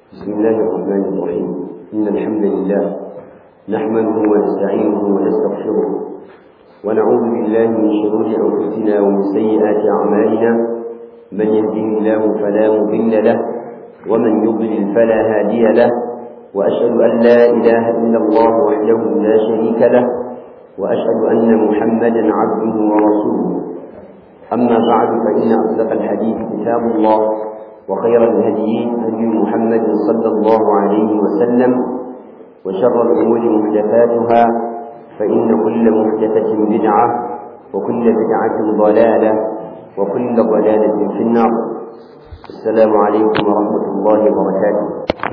بسم الله الرحمن الرحيم إن الحمد لله نحمده ونستعينه ونستغفره ونعوذ بالله من شرور أنفسنا ومن سيئات أعمالنا من يهده الله فلا مضل له ومن يضلل فلا هادي له وأشهد أن لا إله إلا الله وحده لا شريك له وأشهد أن محمدا عبده ورسوله أما بعد فإن أصدق الحديث كتاب الله وخير الهدي هدي محمد صلى الله عليه وسلم وشر الأمور محدثاتها فإن كل محدثة بدعة وكل بدعة ضلالة وكل ضلالة في النار السلام عليكم ورحمة الله وبركاته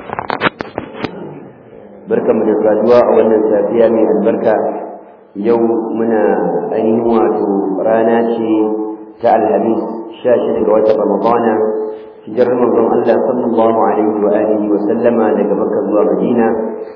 بركة من الفادوة أولا سافية من البركة يوم من أين واتو راناتي تعال الهميس شاشة الوجه رمضان hijirar manzon Allah sallallahu alaihi wa alihi wa sallama daga Makka zuwa Madina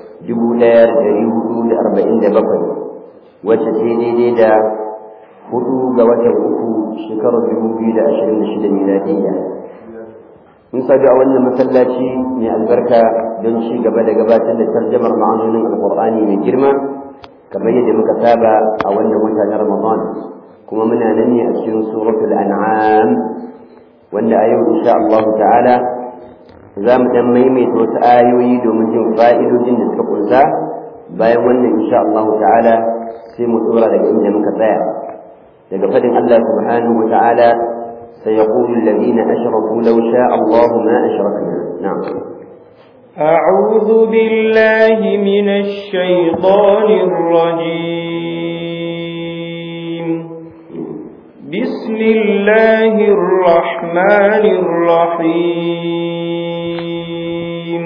1447 wacce ce daidai da hudu ga watan uku shekarar 2026 miladiyya mun sabi a wannan masallaci mai albarka don ci gaba da gabatar da tarjamar ma'anonin alqur'ani mai girma kamar yadda muka saba a wannan wata na Ramadan kuma muna nan ne a cikin suratul an'am wanda a yau insha Allah ta'ala za mu dan maimaita wasu ayoyi domin jin fa'idojin da suka kunsa bayan wannan insha Allah ta'ala sai mu tsora daga inda muka tsaya daga fadin Allah subhanahu wa ta'ala سيقول الذين أشركوا لو شاء الله ما أشركنا نعم أعوذ بالله من الشيطان الرجيم بسم الله الرحمن الرحيم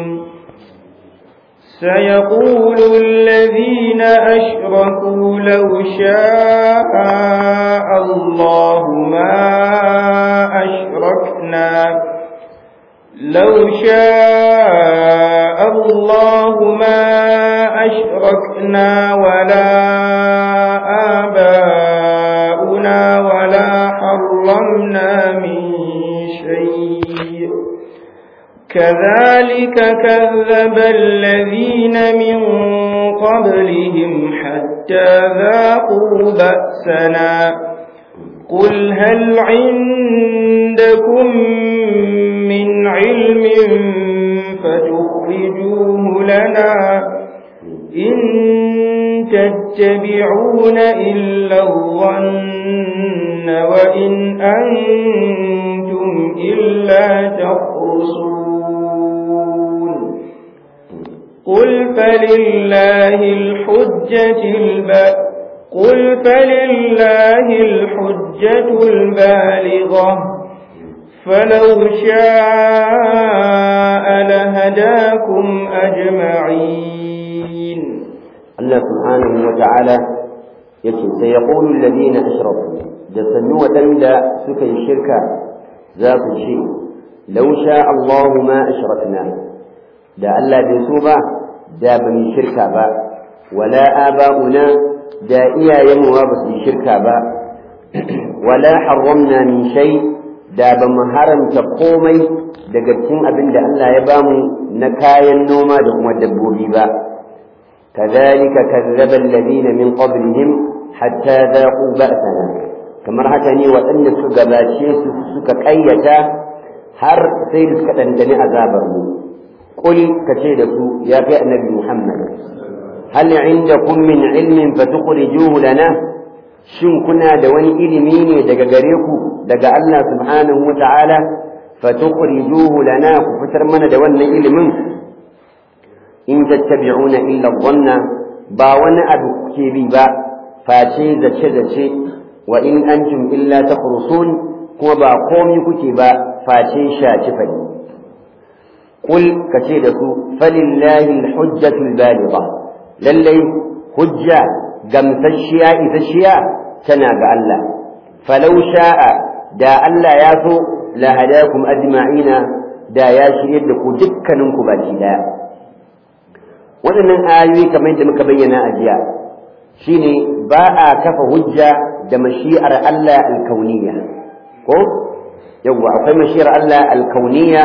سيقول الذين أشركوا لو شاء الله ما أشركنا لو شاء الله ما أشركنا ولا آباؤنا ولا حرمنا من شيء كذلك كذب الذين من قبلهم حتى ذاقوا بأسنا قل هل عندكم من علم فتخرجوه لنا إن تتبعون إلا الظن وإن أنتم إلا تخرصون قل فلله الحجة البالغة قل فلله الحجة البالغة فلو شاء لهداكم أجمعين الله سبحانه وتعالى يكي سيقول الذين أشركوا جسنوا وتندى سكي الشركة ذات الشيء لو شاء الله ما أشركنا دا ألا بيسوبا دا بني شركة با ولا آباؤنا دا إيا يموا بس شركة با ولا حرمنا من شيء da ba mu haramta komai daga cikin abin da Allah ya bamu na kayan noma da kuma dabbobi ba kadhalika kazzaba alladhina min qablihim hatta dhaqu ba'sana kamar haka ne waɗanda suka gabace su suka ƙayyata har sai da suka dandane azabar mu qul kace da su ya kai annabi Muhammad hal indakum min ilmin fatukhrijuhu lana shin kuna da wani ilimi ne daga gare ku daga Allah subhanahu wa ta'ala fatukhrijuhu lana ku fitar mana da wannan ilimin in tattabi'una illa dhanna ba wani abu kuke bi ba face zace zace wa in antum illa takhrusun kuma ba komai kuke ba face shaci fadi qul kace da su falillahi alhujjatu albaligha lallai hujja gamsasshiya isasshiya tana ga Allah falau sha'a da Allah ya so la hadakum ajma'ina da ya shirye da ku dukkanin ku baki daya waɗannan ayoyi kamar yadda muka bayyana a jiya shine ba a kafa hujja da mashi'ar Allah alkauniyya ko yawwa akwai mashi'ar Allah alkauniyya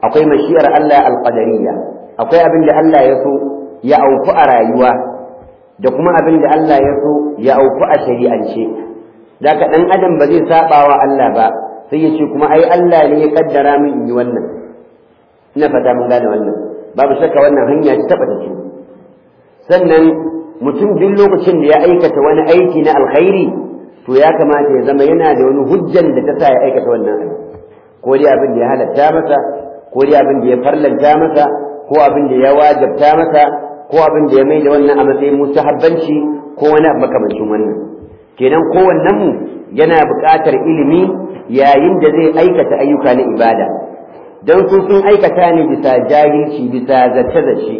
akwai mashiyar Allah alqadariyya akwai abin da Allah ya so ya auku a rayuwa da kuma abin da Allah ya so ya auku a shari'ance daga dan adam ba zai saba wa Allah ba sai ya ce kuma ai Allah ne ya kaddara min in yi wannan ina fata mun gane wannan babu shakka wannan hanya ta taba ce sannan mutum duk lokacin da ya aikata wani aiki na alkhairi to ya kamata ya zama yana da wani hujjan da ta sa ya aikata wannan aiki ko dai abin da ya halatta masa ko dai abin da ya farlanta masa ko abin da ya wajabta masa ko abin da ya mai da wannan a matsayin mustahabbanci ko wani abu makamancin wannan kenan kowannen mu yana buƙatar ilimi yayin da zai aikata ayyuka na ibada don su sun aikata ne bisa jahilci bisa zace-zace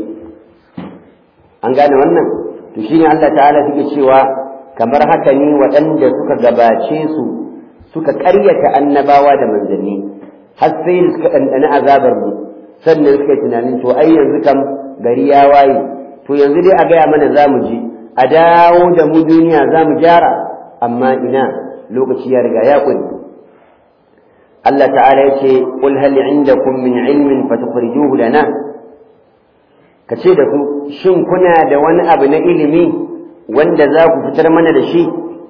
an gane wannan to shine Allah ta'ala suke cewa kamar haka ne waɗanda suka gabace su suka ƙaryata annabawa da manzanni har sai suka ɗanɗana azabar mu sannan suka tunanin to ai yanzu kam gari ya waye to yanzu dai a gaya mana za mu ji a dawo da mu duniya za mu gyara amma ina lokaci ya riga ya ƙuri Allah ta'ala yace qul hal indakum min ilmin fatukhrijuhu lana kace da ku shin kuna da wani abu na ilimi wanda za ku fitar mana da shi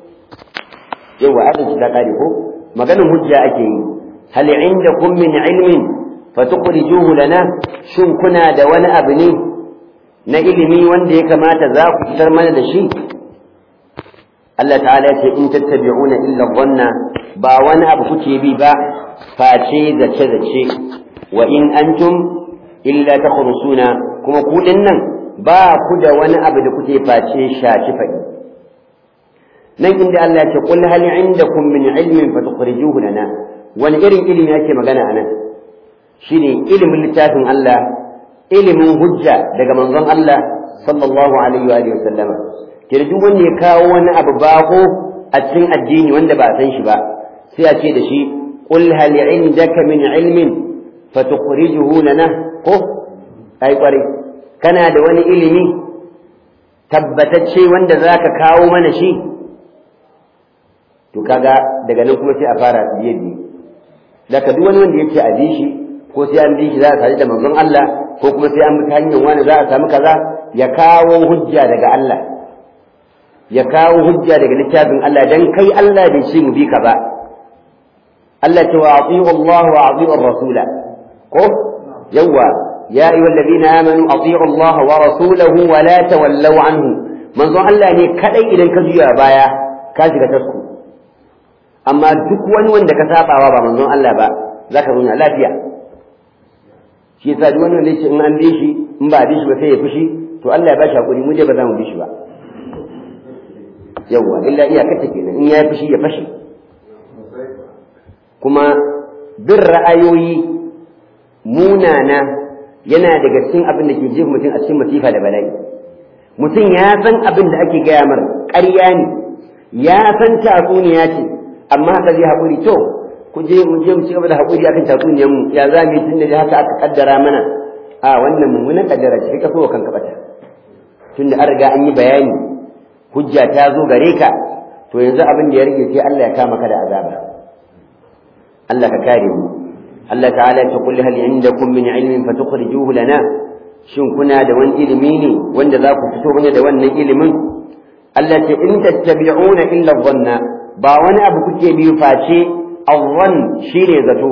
yawa adalci ta kare ko maganin hujja ake yi hal indakum min ilmin fatukhrijuhu lana shin kuna da wani abu ne na ilimi wanda ya kamata za ku fitar mana da shi Allah ta'ala ya ce in tattabi'una illa dhanna ba wani abu kuke bi ba face zace zace wa in antum illa takhrusuna kuma ku nan ba ku da wani abu da kuke face shaci faɗi nan inda Allah ya ce qul hal indakum min ilmin fatukhrijuhu lana wani irin ilimi yake magana anan shine ilimin littafin Allah ilimin hujja daga manzon Allah sallallahu alaihi wa alihi wasallama kira duk wanda ya kawo wani abu bako a cikin addini wanda ba san shi ba sai a ce da shi qul hal indaka min ilmin fatukhrijuhu lana ko ai kware kana da wani ilimi tabbatacce wanda zaka kawo mana shi to kaga daga nan kuma sai a fara biye biye daga duk wani wanda yake a bi shi ko sai an bi shi za a tare da manzon Allah ko kuma sai an bi ta hanyar wani za a samu kaza ya kawo hujja daga Allah ya kawo hujja daga littafin Allah dan kai Allah bai ce mu bi ka ba Allah ce wa ati'u Allah wa ati'u rasula ko yawa ya ayyuha alladhina amanu ati'u Allah wa rasulahu wa la tawallaw anhu manzo Allah ne kadai idan ka juya baya ka shiga tasku amma duk wani wanda ka sabawa ba manzon Allah ba zaka zauna lafiya shi yasa duk wani wanda yake in an bi shi in ba a bi shi ba sai ya fushi to Allah ya ba shi hakuri mu dai ba za mu bi shi ba yawwa illa iyakar ta kenan in ya fushi ya fashi kuma bin ra'ayoyi munana yana daga cikin abin da ke jefa mutum a cikin masifa da bala'i mutum ya san abin da ake gaya mar ƙarya ne ya san tatsuniya ce amma haka zai haƙuri to ku je mu je mu ci gaba da haƙuri akan tatsuniyar mu ya za mu yi tun da haka aka kaddara mana a wannan mummunan kaddara ce ka so kanka bata tunda an riga an yi bayani hujja ta zo gare ka to yanzu abin da ya rage sai Allah ya kama ka da azaba Allah ka kare mu Allah ta'ala ya kulli hal indakum min ilmin fatukhrijuhu lana shin kuna da wani ilimi ne wanda za ku fito mana da wannan ilimin Allah ce in tattabi'una illa dhanna ba wani abu kuke biyu face awwan shine zato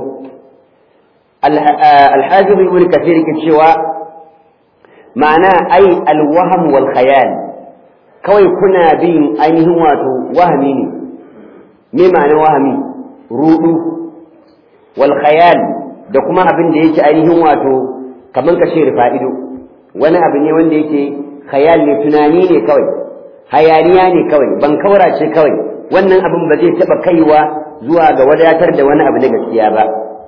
al-hafiz ibn kathir ke cewa ma'ana ai al-wahm wal khayal kawai kuna bin ainihin wato wahami ne me ma'anar wahami rudu wal khayal da kuma abin da yake ainihin wato kaman ka ce fa'ido wani abu ne wanda yake khayal ne tunani ne kawai hayaniya ne kawai ban kaura ce kawai wannan abin ba zai taba kaiwa zuwa ga wadatar da wani abu na gaskiya ba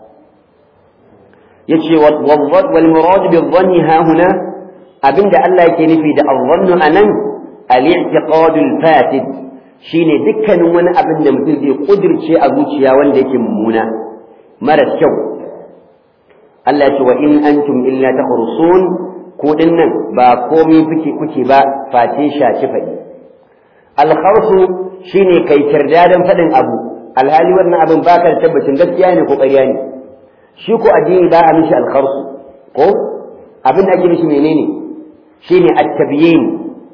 yace wal murad bi dhanni ha huna abinda Allah yake nufi da adh-dhannu anan al-i'tiqad al-fasid shine dukkanin wani abin da mutum zai kudirce a zuciya wanda yake mummuna mara kyau Allah ya ce wa in antum illa takhrusun ko dinnan ba komai kuke kuke ba face shaci fadi al-kharsu shine kai kirdadan fadin abu alhali wannan abin baka da tabbacin gaskiya ne ko ƙarya ne shi ko addini ba a mishi alkharsu ko abin da ake mishi menene shine at-tabyin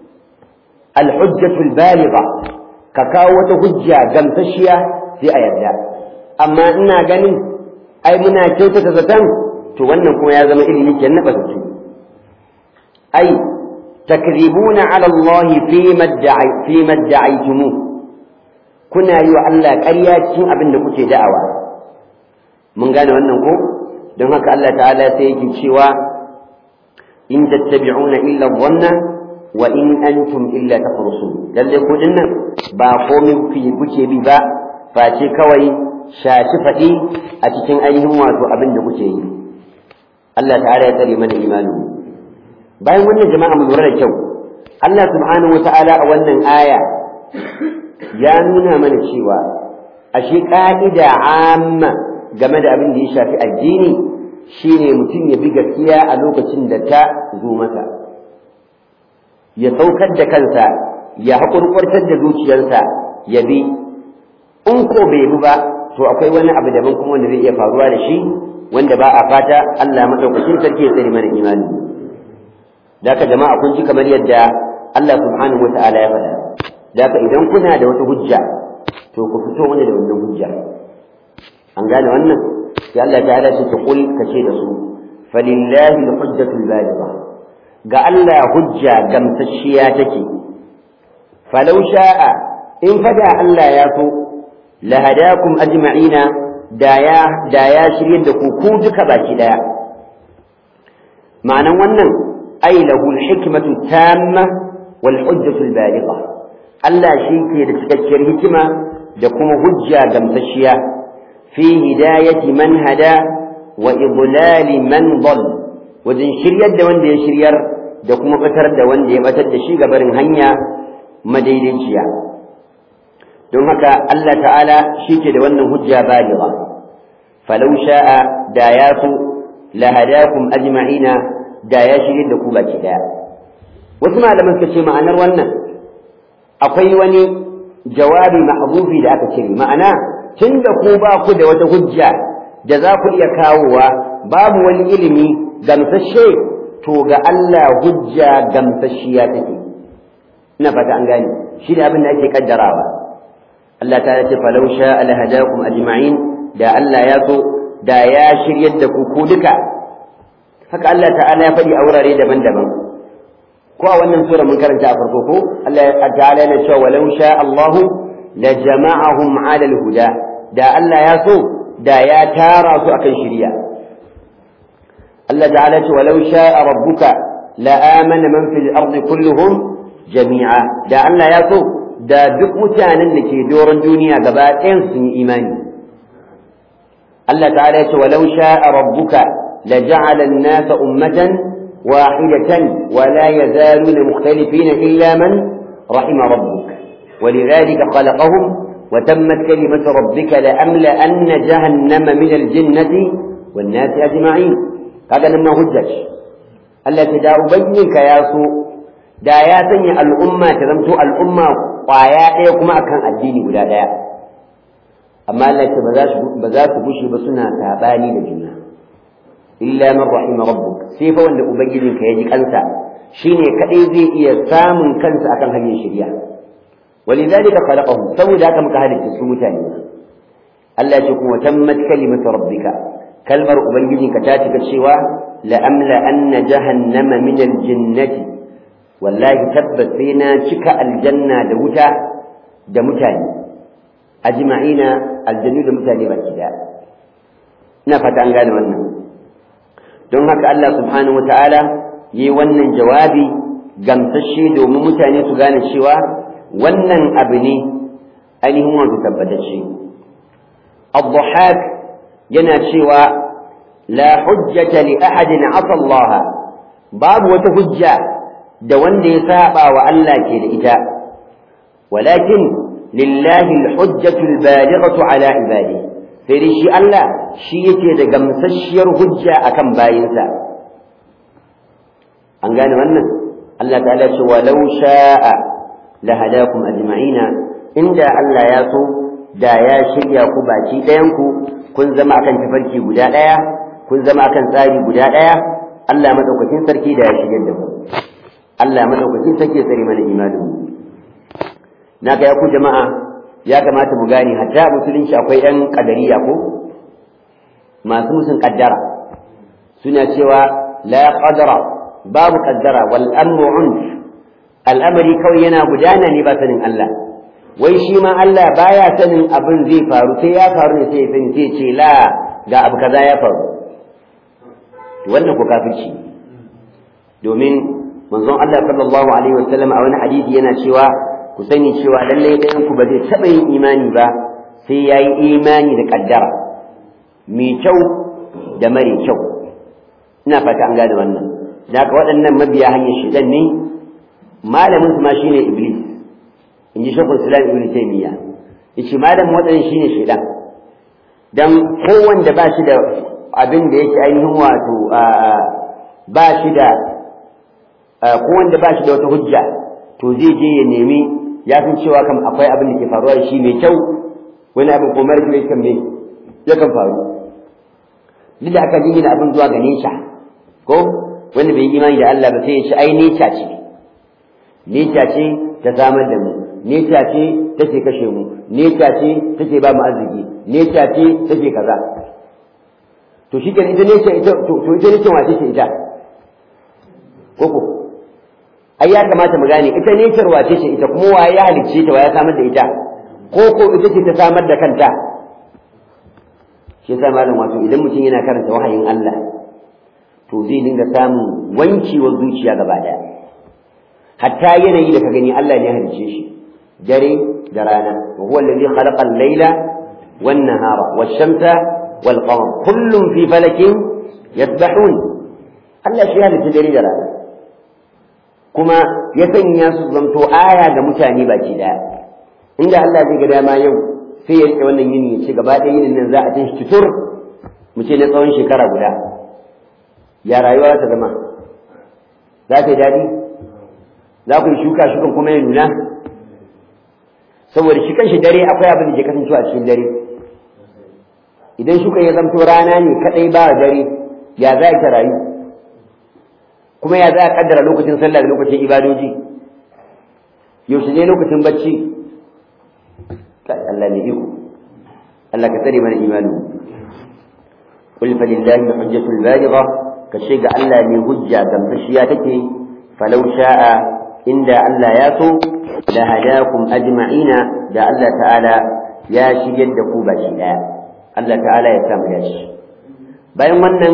al-hujjatu al-baligha ka kawo wata hujja gamsashiya sai a yarda amma ina ganin ai muna kyautata zaton to wannan kuma ya zama ilimi kenan ba su ai takribuna ala Allah fi madda'i fi madda'aytumu kuna yi wa Allah ƙarya cikin abin da kuke da'awa mun gane wannan ko don haka Allah ta'ala sai yake cewa in tattabi'una illa dhanna wa in antum illa tafrusun lalle ku dinnan ba komai kuke bi ba face kawai shashi faɗi a cikin ainihin wato abin da kuke yi Allah ta'ala ya tsare mana imani bayan wannan jama'a mu lura da kyau Allah subhanahu wata'ala a wannan aya ya nuna mana cewa ashe ka'ida amma game da abin da ya shafi addini shine mutum ya bi gaskiya a lokacin da ta zo masa ya saukar da kansa ya haƙurƙurtar da zuciyarsa ya bi in ko bai bi ba to akwai wani abu daban kuma wanda zai iya faruwa da shi wanda ba a fata Allah madaukakin sarki ya tsare mana imani da haka jama'a kun ji kamar yadda Allah subhanahu wata'ala ya faɗa da haka idan kuna da wata hujja to ku fito wani da wannan hujja an gane wannan sai Allah ta'ala ce kul ka ce da su falillahi alhujjatul baligha ga Allah hujja gamsasshiya take falau sha'a in fada Allah ya so lahadakum ajma'ina da ya da ya shirye da ku ku duka baki daya ma'anan wannan ay lahu alhikmatu tamma wal hujjatu albaligha Allah shi ke da cikakkiyar hikima da kuma hujja gamsasshiya fi hidayati man hada wa idlali man dhal wajen shiryar da wanda ya shiryar da kuma batar da wanda ya batar da shi gabarin hanya madaidaiciya don haka Allah ta'ala shi ke da wannan hujja baligha falau sha'a da ya so lahadakum ajma'ina da ya shirye da ku baki daya wasu malaman suka ce ma'anar wannan akwai wani jawabi mahzufi da aka cire ma'ana tun da ku ba ku da wata hujja da za ku iya kawowa babu wani ilimi gamsashe to ga Allah hujja gamsashiya take ina fata an gane shi ne abin da ake kaddarawa Allah ta ce falau sha alhadakum ajma'in da Allah ya so da ya shiryar da ku ku duka haka Allah ta'ala ya faɗi a wurare daban-daban ko a wannan sura mun karanta a farko ko Allah ta'ala yana cewa walau sha Allah la jama'ahum 'ala al-huda da Allah ya so da ya tara su akan shiriya Allah ta'ala ce walau sha'a rabbuka la amana man fil ardi kulluhum jami'a da Allah ya so da duk mutanen da ke doron duniya gaba ɗayan sun yi imani Allah ta'ala ya ce walau sha'a rabbuka la ja'ala an-nasa ummatan wahidatan wa la yazaluna mukhtalifina illa man rahima rabbuk ولذلك خلقهم وتمت كلمة ربك لأملأن جهنم من الجنة والناس أجمعين هذا لما هجج التي دا أبينك يا سوء دا يا سني الأمة تزمت الأمة قايا كما كان الدين ولا لا أما التي بذات بشي بسنا تاباني لجنة إلا من رحم ربك سيفا وأن أبينك يجيك أنسى shine kadai zai iya samun kansa akan hanyar shari'a ولذلك خلقهم سوي ذاك مكهدك سمتاني الله يقول وتمت كلمة ربك كلمة أبنجي كتاتك الشوى لأملأن جهنم من الجنة والله تبت فينا شك الجنة دوتا دمتاني أجمعين الجنة دمتاني بالكداء نفت أن قال wannan don haka Allah subhanahu wa ta'ala yi wannan jawabi gamsashe domin mutane su gane cewa wannan abu ne ainihin wato tabbatacce الضحاك yana cewa la hujjata li ahadin asa Allah babu wata hujja da wanda ya saba wa Allah ke da ita walakin lillahi alhujjatu albalighatu ala ibadi sai dai shi Allah shi yake da gamsasshiyar hujja akan bayinsa an gane wannan Allah ta'ala ce walau sha'a lahadakum ajma'ina inda Allah ya so da ya shirya ku baki ɗayanku kun zama akan tafarki guda ɗaya kun zama akan tsari guda ɗaya Allah madaukakin sarki da ya shigar da ku Allah madaukakin sarki ya tsare mana imanin mu na ga ku jama'a ya kamata mu gane hatta musulunci akwai ɗan kadariya ko masu musun kaddara suna cewa la qadara babu kaddara wal amru unf al'amari kawai yana gudana ne ba sanin Allah wai shi ma Allah baya sanin abin zai faru sai ya faru ne sai ya sani sai ce la ga abu kaza ya faru wannan ko kafirci domin manzon Allah sallallahu alaihi wasallam a wani hadisi yana cewa ku sani cewa lallai ɗayan ku ba zai taɓa yin imani ba sai ya yi imani da kaddara mai kyau da mare kyau ina fata an gane wannan da haka waɗannan mabiya hanyar shidan ne malamin su ma shine iblis in ji shakul islam ibn taymiya yace malamin waɗannan shine shidan dan kowanda ba shi da abin da yake ainihin wato ba shi da kowanda ba shi da wata hujja to zai je ya nemi ya san cewa kam akwai abin da ke faruwa da shi mai kyau wani abin ko mara kyau kan me yakan faru duk da aka jingina abin zuwa ga nesha ko wanda bai yi imani da Allah ba sai ya ce ai nesha ce nesha ce ta samar da mu nesha ce take kashe mu nesha ce take ba mu arziki nesha ce take kaza to shi ita nesha ita to ita nesha wace ce ita koko ai ya kamata mu gane ita nesar wace ce ita kuma waye ya halicce ta waye ya samar da ita koko ita ce ta samar da kanta shi yasa malam wato idan mutum yana karanta wahayin Allah to zai dinga samun wankewar zuciya gaba daya hatta yanayi da ka gani Allah ne ya halice shi dare da rana wa huwa alladhi khalaqa al-layla wan nahara wash-shamsa wal qamar kullun fi falakin yasbahun Allah shi ya halice dare da rana kuma ya sanya su zanto aya ga mutane baki daya inda Allah zai ga dama yau sai ya rike wannan yini ya ce gaba ɗaya yinin nan za a tashi tutur mu ce na tsawon shekara guda ya rayuwa ta zama za ta yi daɗi za ku yi shuka shukan kuma ya nuna saboda shi kanshi dare akwai abin da ke kasancewa a cikin dare idan shukan ya zamto rana ne kaɗai ba dare ya za ta rayu kuma ya za a kaddara lokacin sallah da lokacin ibadoji yaushe ne lokacin bacci Allah ne iko Allah ka tsare mana imanu qul fa lillahi hujjatul baligha ka ce ga Allah ne hujja gamsashiya take falau sha'a inda Allah ya so la hadakum ajma'ina da Allah ta'ala ya shigar da ku baki daya Allah ta'ala ya samu dashi bayan wannan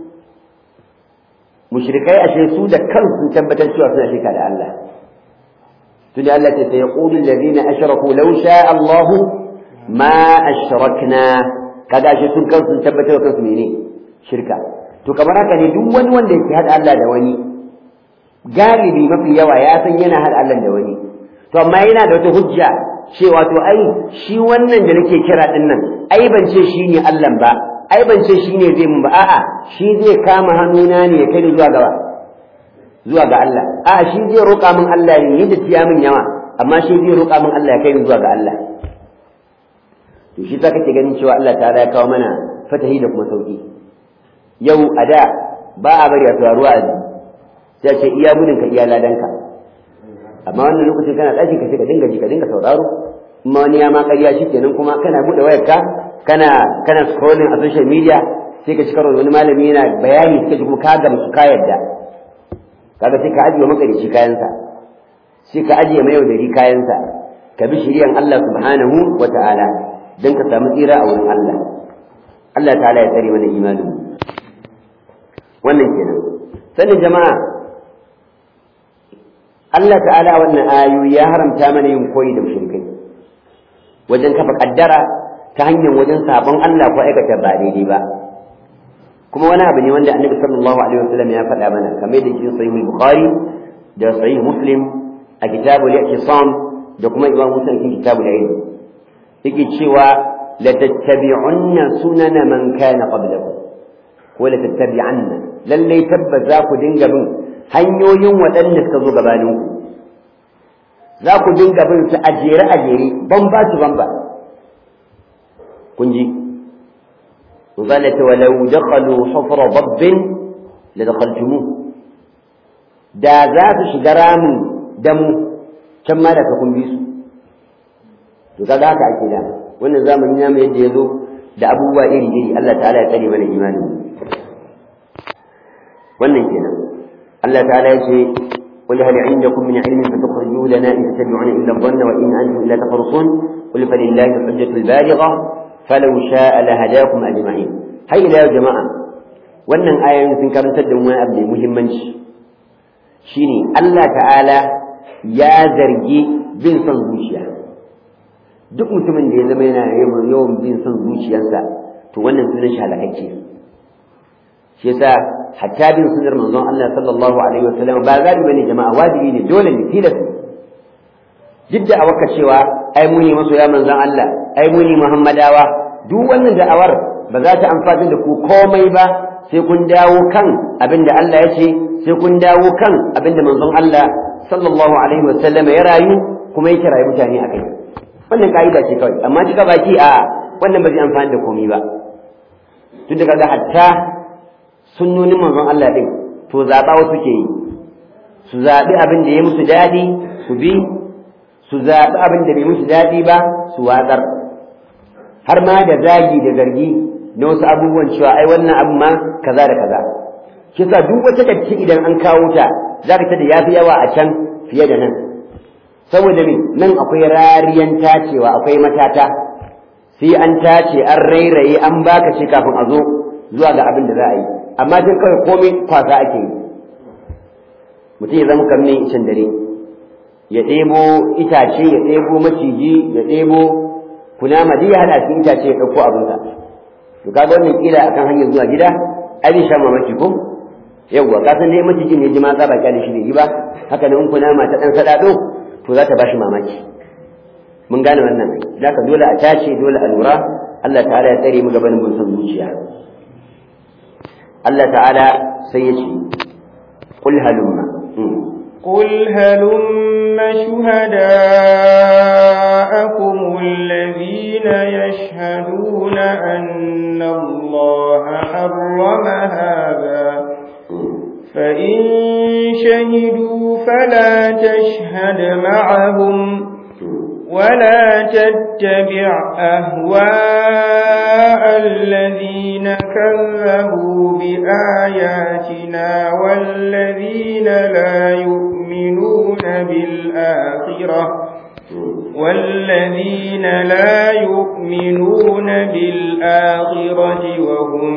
mushrikai ashe su da kansu tabbatar cewa suna shirka da Allah tunda Allah ta sai yaqulu alladhina ashraku law sha'a Allah ma ashrakna kaga ashe sun kansu tabbatar kansu mene shirka to kamar haka ne duk wani wanda yake hada Allah da wani galibi mafi yawa ya san yana hada Allah da wani to amma yana da wata hujja cewa to ai shi wannan da nake kira din nan ai ban ce shi ne Allah ba ai ban ce shi ne zai mun ba a'a shi zai kama hannuna ne ya kai ni zuwa gaba zuwa ga Allah a'a shi zai roƙa min Allah ne yadda tiya min yawa amma shi zai roƙa min Allah ya kai ni zuwa ga Allah to shi ta kake ganin cewa Allah ta'ala ya kawo mana fatahi da kuma sauki yau a da ba a bari a tuwaruwa a sai ce iya gudun ka iya ladanka amma wannan lokacin kana ɗaki ka ce ka dinga ji ka dinga sauraro amma wani ya ma ƙarya shi kenan kuma kana buɗe wayarka kana kana scrolling a social media sai ka ci karo wani malami yana bayani suka ji kuma ka gamsu ka yadda kaga sai ka ajiye makarici kayansa sai ka ajiye mai yaudari kayansa ka bi shiriyan Allah subhanahu wa ta'ala dan ka samu tsira a wurin Allah Allah ta'ala ya tsare mana imanin wannan kenan sanin jama'a Allah ta'ala wannan ayoyi ya haramta mana yin koyi da mushrikai wajen kafa kaddara ta hanyar wajen sabon Allah ko aikata ba daidai ba kuma wani abu ne wanda annabi sallallahu alaihi wasallam ya faɗa mana kamar da cikin sahih bukhari da sahih muslim a kitabul i'tisam da kuma imam muslim cikin kitabul ilm yake cewa la tattabi'unna sunana man kana qablakum ko la tattabi'anna lalle tabbas za ku dinga bin hanyoyin waɗanda suka zo gabaninku za ku dinga bin su a jere a jere ban ba su ban ba kun ji وقالت ولو دخلوا حفر ضب لدخلتموه da za su shiga ramin damu can ma da ka kun bi su to kaga haka ake da wannan zamanin namu yadda ya zo da abubuwa iri iri Allah ta'ala ya tsare mana imani wannan kenan Allah ta'ala ya ce قل هل عندكم من علم فتخرجوه لنا إن تتبعون إلا الظن وإن أنتم إلا تخرصون قل فلله الحجة البالغة فلو شاء لهداكم أجمعين هاي لا يا جماعة wannan ayoyin sun karantar da wani abu mai muhimmanci shine Allah ta'ala ya zargi bin son zuciya duk mutumin da ya zama yana yawan bin son zuciyarsa to wannan sunan shi halakacce shi yasa hatta bin sunnar manzon Allah sallallahu alaihi wasallam ba zabi bane jama'a wajibi ne dole ne tilas duk da awaka cewa ai muni masoya manzon Allah ai muni muhammadawa duk wannan da'awar ba za ta amfani da ku komai ba sai kun dawo kan abin da Allah ya ce sai kun dawo kan abin da manzon Allah sallallahu alaihi wasallam ya rayu kuma ya kirayi mutane a kai wannan ka'ida ce kawai amma cika baki a wannan ba zai amfani da komai ba tun da kaga hatta sunnonin manzon Allah din to zaɓa wasu ke yi su zaɓi abin da ya musu daɗi su bi su zaɓi abin da bai musu daɗi ba su watsar har ma da zagi da zargi na wasu abubuwan cewa ai wannan abu ma kaza da kaza shi yasa duk wata datti idan an kawo ta zaka ta da yafi yawa a can fiye da nan saboda me nan akwai rariyan tacewa akwai matata sai an tace an rairaye an baka shi kafin a zo zuwa ga abin da za a yi amma duk kawai komai kwasa ake yi mutum ya zama kamar icen dare ya ɗebo itace ya ɗebo maciji ya ɗebo kunama duk ya haɗa cikin itace ya ɗauko abinsa to kaga wannan kila akan hanyar zuwa gida ai zai sha mamaki ko yawwa ka san dai macijin ne jima tsaba kyale shi bai yi ba haka nan in kunama ta ɗan saɗaɗo to za ta bashi mamaki mun gane wannan da ka dole a tace dole a lura Allah ta'ala ya tsare mu gaban mun san zuciya Allah ta'ala sai ya ce qul halumma قل هلم شهداءكم الذين يشهدون أن الله حرم هذا فإن شهدوا فلا تشهد معهم ولا تتبع أهواء الذين كذبوا بآياتنا والذين لا يؤمنون بالآخرة والذين لا يؤمنون بالآخرة وهم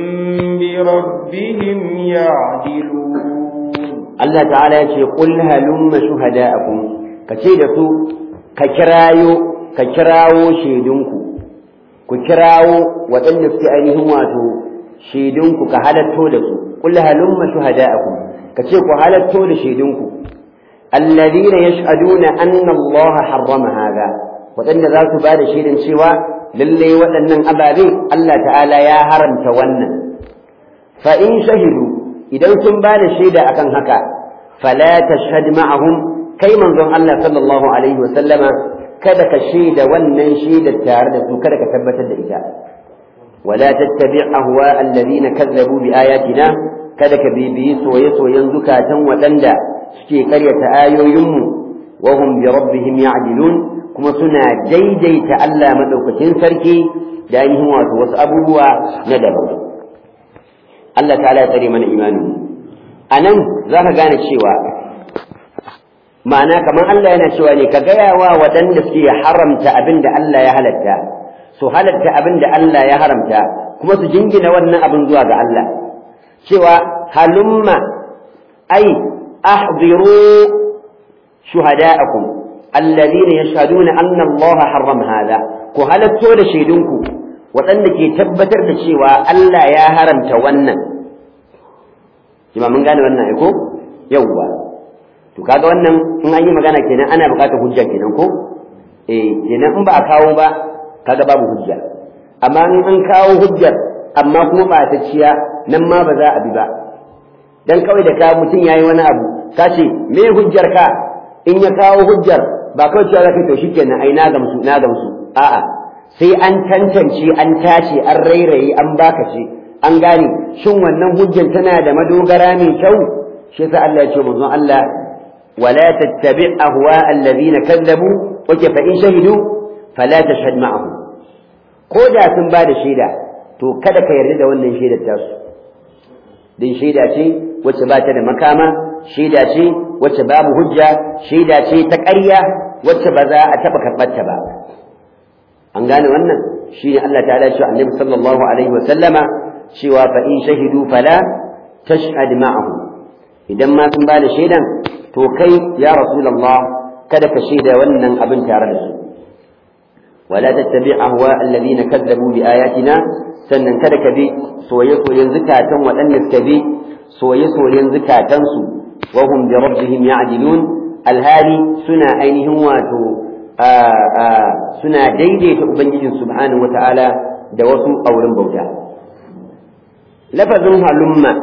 بربهم يعدلون الله تعالى يقول هلم شهداءكم كتيدة ka kirayo ka kirawo shaidunku ku kirawo waɗanda suke ainihin wato shaidunku ka halatto da su qul halumma shuhada'akum ka ce ku halatto da shaidunku alladhina yashhaduna anna Allah harrama hadha waɗanda za su ba da shaidan cewa lalle waɗannan ababe Allah ta'ala ya haramta wannan fa in shahidu idan sun ba da shaida akan haka fala tashhad ma'ahum kai manzon Allah sallallahu alaihi sallama kada ka shaida wannan shaidar tare da su kada ka tabbatar da ita wala tattabi' ahwa alladhina kazzabu bi ayatina kada ka bibiyi soye soyen zukatan waɗanda suke karyata ayoyinmu wa hum bi rabbihim ya'dilun kuma suna daidaita Allah madaukakin sarki da ainihin wato wasu abubuwa na daban Allah ta'ala ya tsare mana imanin anan zaka gane cewa ma'ana kamar Allah yana cewa ne ka gaya wa waɗanda suke haramta abin da Allah ya halatta su halatta abin da Allah ya haramta kuma su jingina wannan abin zuwa ga Allah cewa halumma ai ahdiru shuhada'akum alladhina yashhaduna anna Allah harrama hada ku halatto da shaidunku waɗanda ke tabbatar da cewa Allah ya haramta wannan kima mun gane wannan ai ko yawwa to kaga wannan in an yi magana kenan ana buƙatar hujja kenan ko eh kenan in ba a kawo ba kaga babu hujja amma in an kawo hujjar amma kuma ba ta ciya nan ma ba za a bi ba dan kawai da ka mutum yayi wani abu ka ce me hujjar ka in ya kawo hujjar ba kawai cewa zaka to shikenan ai na gamsu na gamsu a'a sai an tantance an tace an rairaye an baka ce an gane shin wannan hujjan tana da madogara mai kyau shi yasa Allah ya ce manzon Allah wala tattabi ahwa alladhina kadzabu wace fa in shahidu fala tashhad ma'ahum ko da sun ba da shaida to kada ka yarda da wannan shaidar tasu din shaida ce wacce ba ta da makama shaida ce wacce babu hujja shaida ce ta ƙarya wacce ba za a taɓa karɓar ta ba an gane wannan shi ne Allah ta'ala ya ce annabi sallallahu alaihi wa sallama cewa fa in shahidu fala tashhad ma'ahum idan ma sun ba da shaidan to kai ya rasulullah kada ka shaida wannan abin tare da su wala tattabi ahwa alladhina kadzabu bi ayatina sannan kada ka bi soye-soyen zukatan waɗanda suka bi soye-soyen zukatansu wa hum bi rabbihim ya'dilun alhali suna ainihin wato suna daidaita ubangijin subhanahu wata'ala da wasu auren bauta lafazin halumma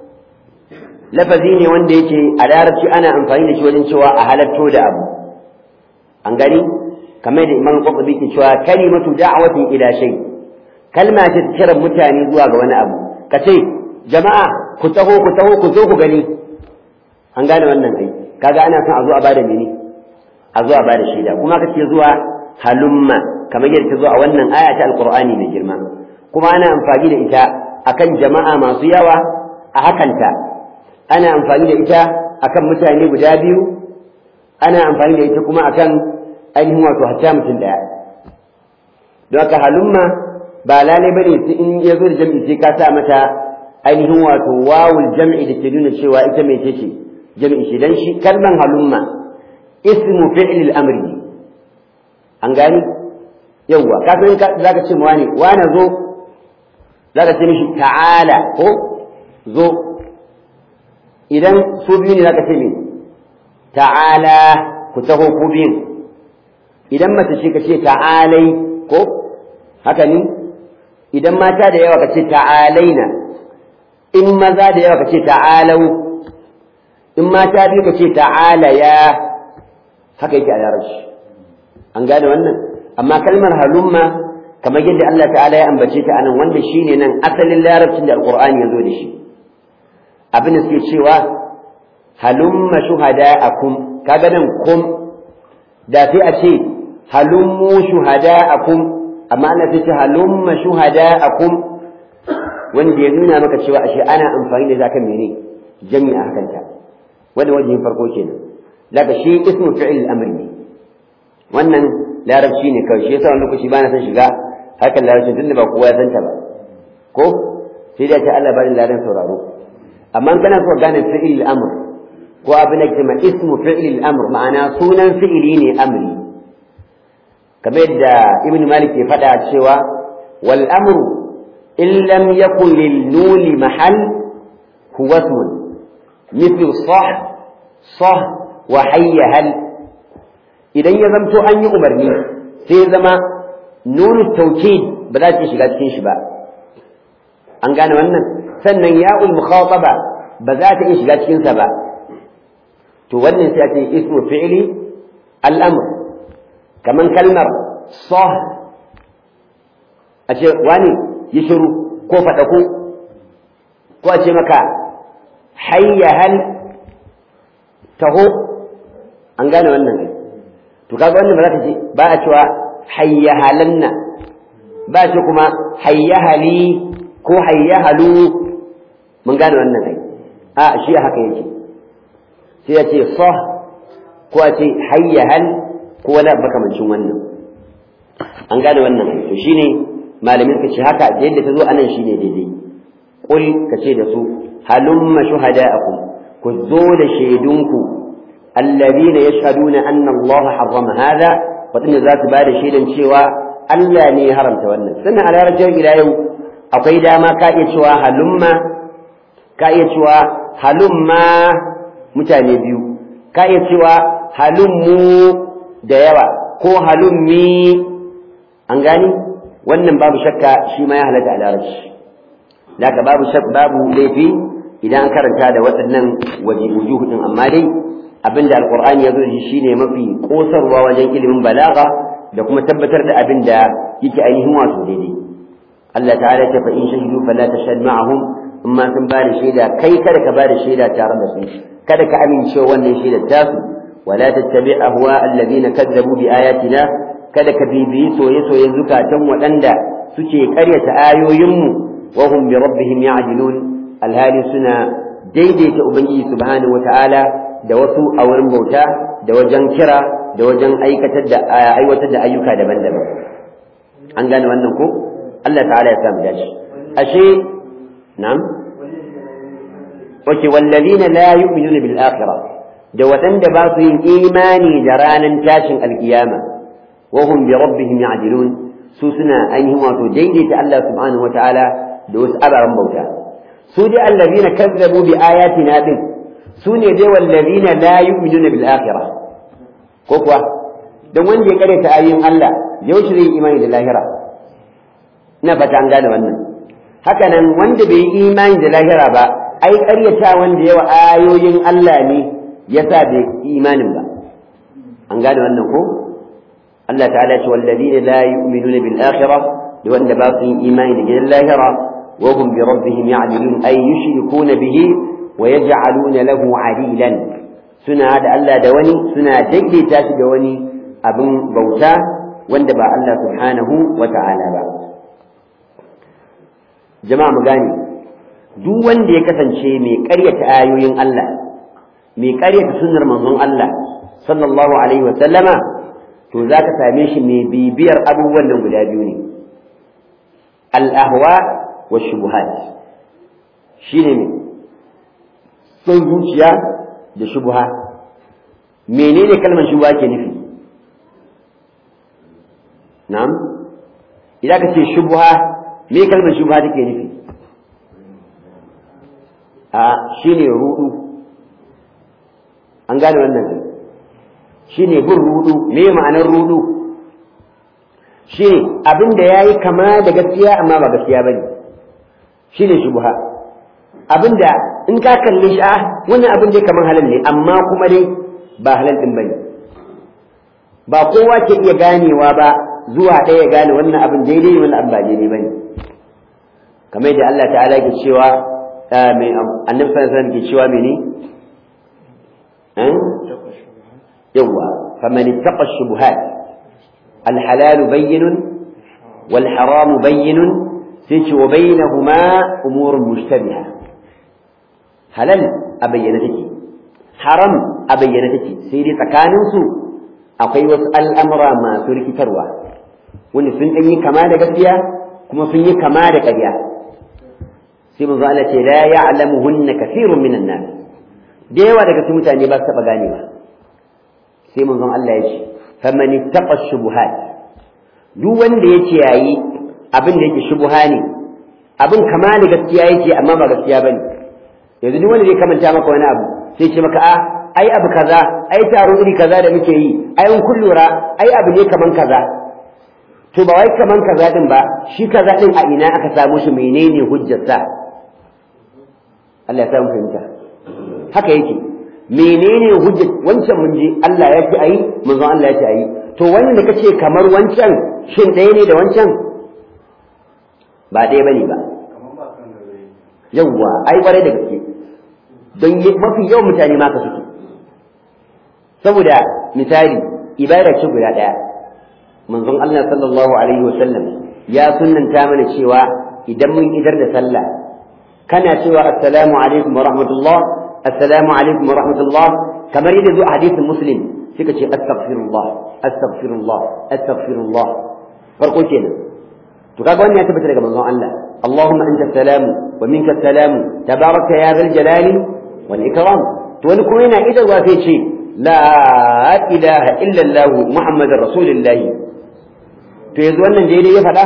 lafazi ne wanda yake a larabci ana amfani da shi wajen cewa a halatto da abu an gani kamar da imam qurtubi ke cewa kalimatu da'watin ila shay kalma ce kiran mutane zuwa ga wani abu ka ce jama'a ku taho ku taho ku zo ku gani an gane wannan ai kaga ana son a zo a bada mene a zo a bada shaida kuma ka ce zuwa halumma kamar yadda ta zo a wannan aya ta alqur'ani mai girma kuma ana amfani da ita akan jama'a masu yawa a hakanta ana amfani da ita akan mutane guda biyu ana amfani da ita kuma akan ainihin wato hatta mutum daya don haka halumma ba lalai bane sai in ya zo da jam'i sai ka sa mata ainihin wato wawul jam'i da ke nuna cewa ita mai ce jam'i shi dan shi kalman halumma ismu fi'l al-amri an gani yawwa ka san zaka ce mu wani wani zo zaka ce mishi ta'ala ko zo idan su biyu ne zaka ce me ta'ala ku taho ku biyu idan mace ce ka ce ta'alai ko haka ne idan mata da yawa ka ce ta'alaina in maza da yawa ka ce ta'alau in mata biyu ka ce ta'ala ya haka yake a larabci an gane wannan amma kalmar halumma kamar yadda Allah ta'ala ya ambace ta anan wanda shine nan asalin larabcin da alqur'ani ya zo da shi abin da suke cewa halumma shuhada'akum kaga nan kum da sai a ce halummu shuhada'akum amma ana sai ce halumma shuhada'akum wanda ya nuna maka cewa ashe ana amfani da zakan mene jami'a hakanta wanda wajen farko kenan daga shi ismu fi'il al-amr ne wannan larabci ne kawai shi yasa wani lokaci ba na san shiga hakan larabci tunda ba kowa ya santa ba ko sai da ta Allah bari ladan sauraro amma kana so gane fi'il al-amr ko abin da kuma ismu fi'il al-amr ma'ana sunan fi'ili ne amri kamar yadda ibn malik ya faɗa cewa wal amru in lam yakun lil nuni mahal huwa ismun مثل صح صح وحي هل idan ya zamto an yi umarni sai ya zama nunu taukid ba za ta shiga cikin shi ba an gane wannan sannan ya'ul mukhataba ba za ta iya shiga cikin sa ba to wannan sai a ce ismu fi'li al-amr kaman kalmar sah a ce wani yi shiru ko faɗa ko ko a ce maka hayya hal taho an gane wannan ne to kaga wannan ba za ka ce ba a cewa hayya halanna ba a ce kuma hayya hali ko hayya halu mun gane wannan ai a shi haka yake sai ya ce sah ko a ce hayya hal ko wani makamancin wannan an gane wannan ai to shine malamin ka ce haka da yadda ta zo anan shine daidai qul ka ce da su halumma shuhada'akum ku zo da shaidunku alladhina yashhaduna anna Allah harrama hada wadanda za su bada shaidan cewa Allah ne ya haramta wannan sannan a larabcin ila yau akwai dama ka iya cewa halumma ka iya cewa halumma mutane biyu ka iya cewa halummu da yawa ko halummi an gani wannan babu shakka shi ma ya halatta a larabci Laka babu shak babu laifi idan an karanta da waɗannan waje wujuhu din amma dai abinda alqur'ani ya zo da shi shine mafi kosarwa wajen ilimin balaga da kuma tabbatar da abin da yake ainihin wato daidai Allah ta'ala ta fa in shahidu fala tashhad ma'ahum amma sun ba da shaida kai kada ka ba da shaida tare da su kada ka amince wannan shaidar tasu wala tattabi ahwa alladhina kadzabu bi ayatina kada ka bibiyi soye-soyen zukatan waɗanda suke ƙaryata ayoyinmu wa hum bi rabbihim ya'dilun alhali suna daidaita ubangiji subhanahu wata'ala da wasu a wurin bauta da wajen kira da wajen aikatar da aiwatar da ayyuka daban-daban an gane wannan ko Allah ta'ala ya samu dashi ashe na'am wace wallazina la yu'minuna bil akhirah da waɗanda ba su yin imani da ranar tashin alkiyama wa hum bi rabbihim ya'dilun su suna ainihin wato daidaita Allah subhanahu wataala da wasu ababen bauta su dai allazina kazzabu bi ayatina din su ne dai wallazina la yu'minuna bil akhirah ko kuwa dan wanda ya karanta ayoyin Allah yaushe zai imani da lahira ina fata an gane wannan haka nan wanda bai yi imani da lahira ba ai ƙaryata wanda yawa ayoyin Allah ne yasa bai imanin ba an gane wannan ko Allah ta'ala ce wallazina la yu'minuna bil akhirah da wanda ba su yi imani da gidan lahira wa hum bi rabbihim ya'dilun ay yushrikuna bihi wa yaj'aluna lahu 'adilan suna da Allah da wani suna daidaita shi da wani abin bauta wanda ba Allah subhanahu wa ta'ala ba jama'a mu gane duk wanda ya kasance mai ƙaryata ayoyin Allah mai ƙaryata sunnar manzon Allah sallallahu alaihi wa sallama to za ka same shi mai bibiyar abubuwan nan guda biyu ne al-ahwa wa shubuhat shine ne son zuciya da shubuha menene kalmar shubuha ke nufi na'am idan ka ce shubuha me kalmar shubuha take nufi a shine rudu an gane wannan shine bin rudu me ma'anar rudu shine abin da yayi kama da gaskiya amma ba gaskiya bane shine shubuha abin da in ka kalle shi a wannan abin dai kamar halal ne amma kuma dai ba halal din bane ba kowa ke iya ganewa ba zuwa ɗaya ya gane wannan abin daidai wannan abin ba daidai bane kamar yadda Allah ta'ala ke cewa mai annabi sallallahu alaihi wasallam ke cewa mene yawa faman ittaqa shubuhat الحلال بين والحرام بين سيش وبينهما أمور مشتبهة halal a bayyana take haram a bayyana take sai dai tsakaninsu akwai wasu al'amura masu rikitarwa wanda sun ɗan yi kama da gaskiya kuma sun yi kama da ƙarya sai manzo Allah ce la ya'lamuhunna kathirun minan nas da yawa daga cikin mutane ba su taɓa ganewa sai manzon Allah ya ce faman ittaqa shubuhat duk wanda ya ce yayi abin da yake shubuha ne abin kama da gaskiya yake amma ba gaskiya bane yanzu duk wanda zai kamanta maka wani abu sai ce maka a ai abu kaza ai taro iri kaza da muke yi ai in kun lura ai abu ne kaman kaza to ba wai kaman kaza din ba shi kaza din a ina aka samu shi menene hujjarsa Allah ya samu fahimta haka yake menene hujjar wancan mun je Allah ya ce ayi manzon Allah ya ce ayi to wannan da kace kamar wancan shin ɗaya ne da wancan ba ɗaya bane ba yawwa ai kwarai da gaske don mafi yawan mutane ma ka suke saboda misali ibada ce guda ɗaya manzon Allah sallallahu alaihi wasallam ya sunnanta mana cewa idan mun idar da sallah kana cewa assalamu alaikum wa rahmatullah assalamu alaikum wa rahmatullah kamar yadda zuwa hadisin muslim suka ce astaghfirullah astaghfirullah astaghfirullah farko kenan to kaga wannan ya tabbata daga manzon Allah اللهم أنت السلام ومنك السلام تبارك يا ذا الجلال والإكرام ونكون هنا إذا وفي شيء لا إله إلا الله محمد رسول الله فيزوانا جيدي يفعل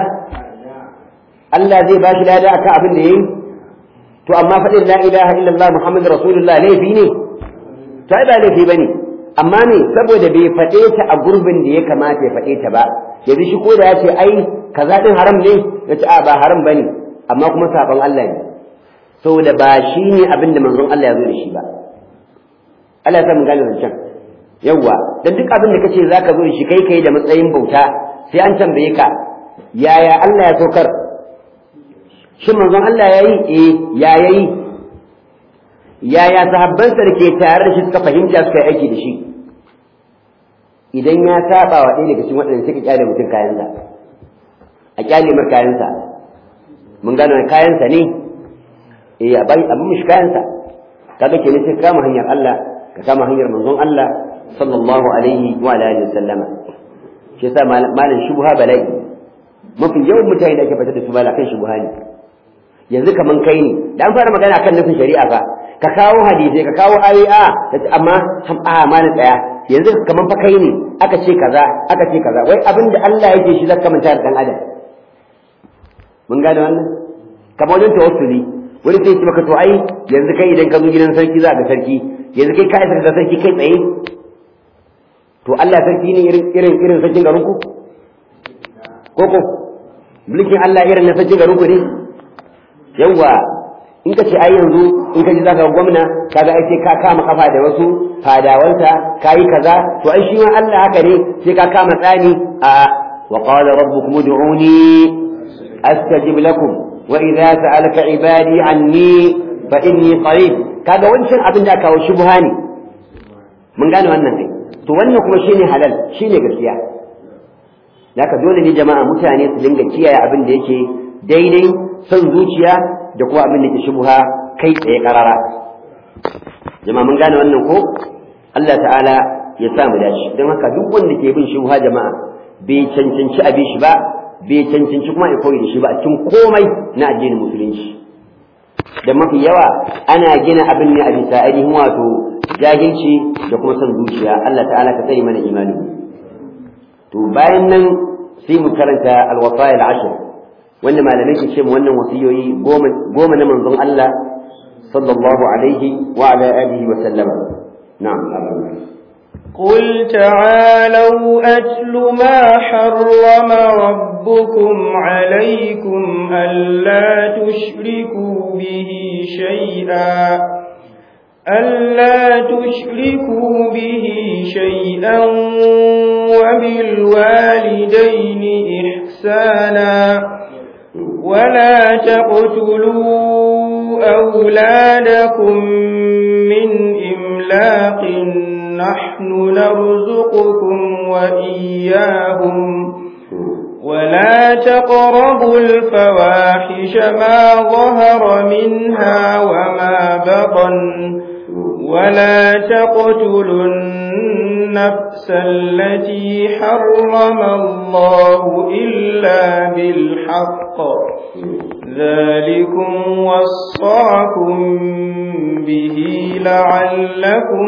Allah zai bashi lada akan abin da yayi to amma faɗin la ilaha illallah muhammad rasulullah laifi ne ta ba laifi bane amma ne saboda bai faɗe ta a gurbin da ya kamata ya faɗe ta ba yanzu shi ko da ya ce ai kaza din haram ne ya ce a ba haram bane amma kuma saban Allah ne saboda ba shi ne abin da manzon Allah ya zo da shi ba Allah ya sa mun gane zancen yawwa dan duk abin da kace zaka zo shi kai kai da matsayin bauta sai an tambaye ka yaya Allah ya saukar shin manzon Allah yayi eh ya yayi yaya sahabbansa da ke tare da shi suka fahimta suka yi aiki da shi idan ya saba wa ɗaya daga cikin waɗanda suka kyale mutum kayansa a kyale mar kayansa mun gano kayansa ne eh a bai abin mishi kayansa kaga kenan sai kama hanyar Allah ka kama hanyar manzon Allah sallallahu alaihi wa alihi wasallama shi yasa malam shubha bala'i mafi yawan mutane da ake fitar da su bala kan shubha ne yanzu kaman kai ne da an fara magana kan nufin shari'a fa ka kawo hadisi ka kawo ayoyi a amma a mana tsaya yanzu kaman fa kai ne aka ce kaza aka ce kaza wai abin da Allah yake shi zaka manta da dan adam mun gane wannan kamar wajen tawassuli wani sai ya ce maka to ai yanzu kai idan ka zo gidan sarki za ga sarki yanzu kai ka isa da sarki kai tsaye to Allah sarki ne irin irin irin sarkin garin ku koko mulkin Allah irin na sarkin garin ku ne yawa in ka ce ai yanzu in ka ji zaka ga gwamna kaga ai sai ka kama kafa da wasu fadawansa kayi kaza to ai shi ma Allah haka ne sai ka kama tsani a wa qala rabbukum ud'uni astajib lakum wa idza sa'alaka ibadi anni fa inni qarib kaga wancan abin da kawo shubha ne mun gane wannan kai to wannan kuma shine halal shine gaskiya haka dole ne jama'a mutane su dinga kiyaye abin da yake daidai son zuciya da kuma abin da ke shubha kai tsaye karara jama'a mun gane wannan ko Allah ta'ala ya sa mu dace don haka duk wanda ke bin shubha jama'a bai cancanci abin shi ba bai cancanci kuma ya koyi da shi ba a cikin komai na addinin musulunci da mafi yawa ana gina abin ne a bisa ainihin wato jahilci da kuma son zuciya Allah ta'ala ka tsare mana imani to bayan nan sai mu karanta alwasaya al-ashr wanda malamai ke ce mu wannan wasiyoyi goma na manzon Allah sallallahu alaihi wa ala alihi wa sallama na'am قل تعالوا أتل ما حرم ربكم عليكم ألا تشركوا به شيئا ألا تشركوا به شيئا وبالوالدين إحسانا ولا تقتلوا أولادكم من إملاق نحن نرزقكم وإياهم ولا تقربوا الفواحش ما ظهر منها وما بطن ولا تقتلوا النفس التي حرم الله إلا بالحق ذلكم وصاكم به لعلكم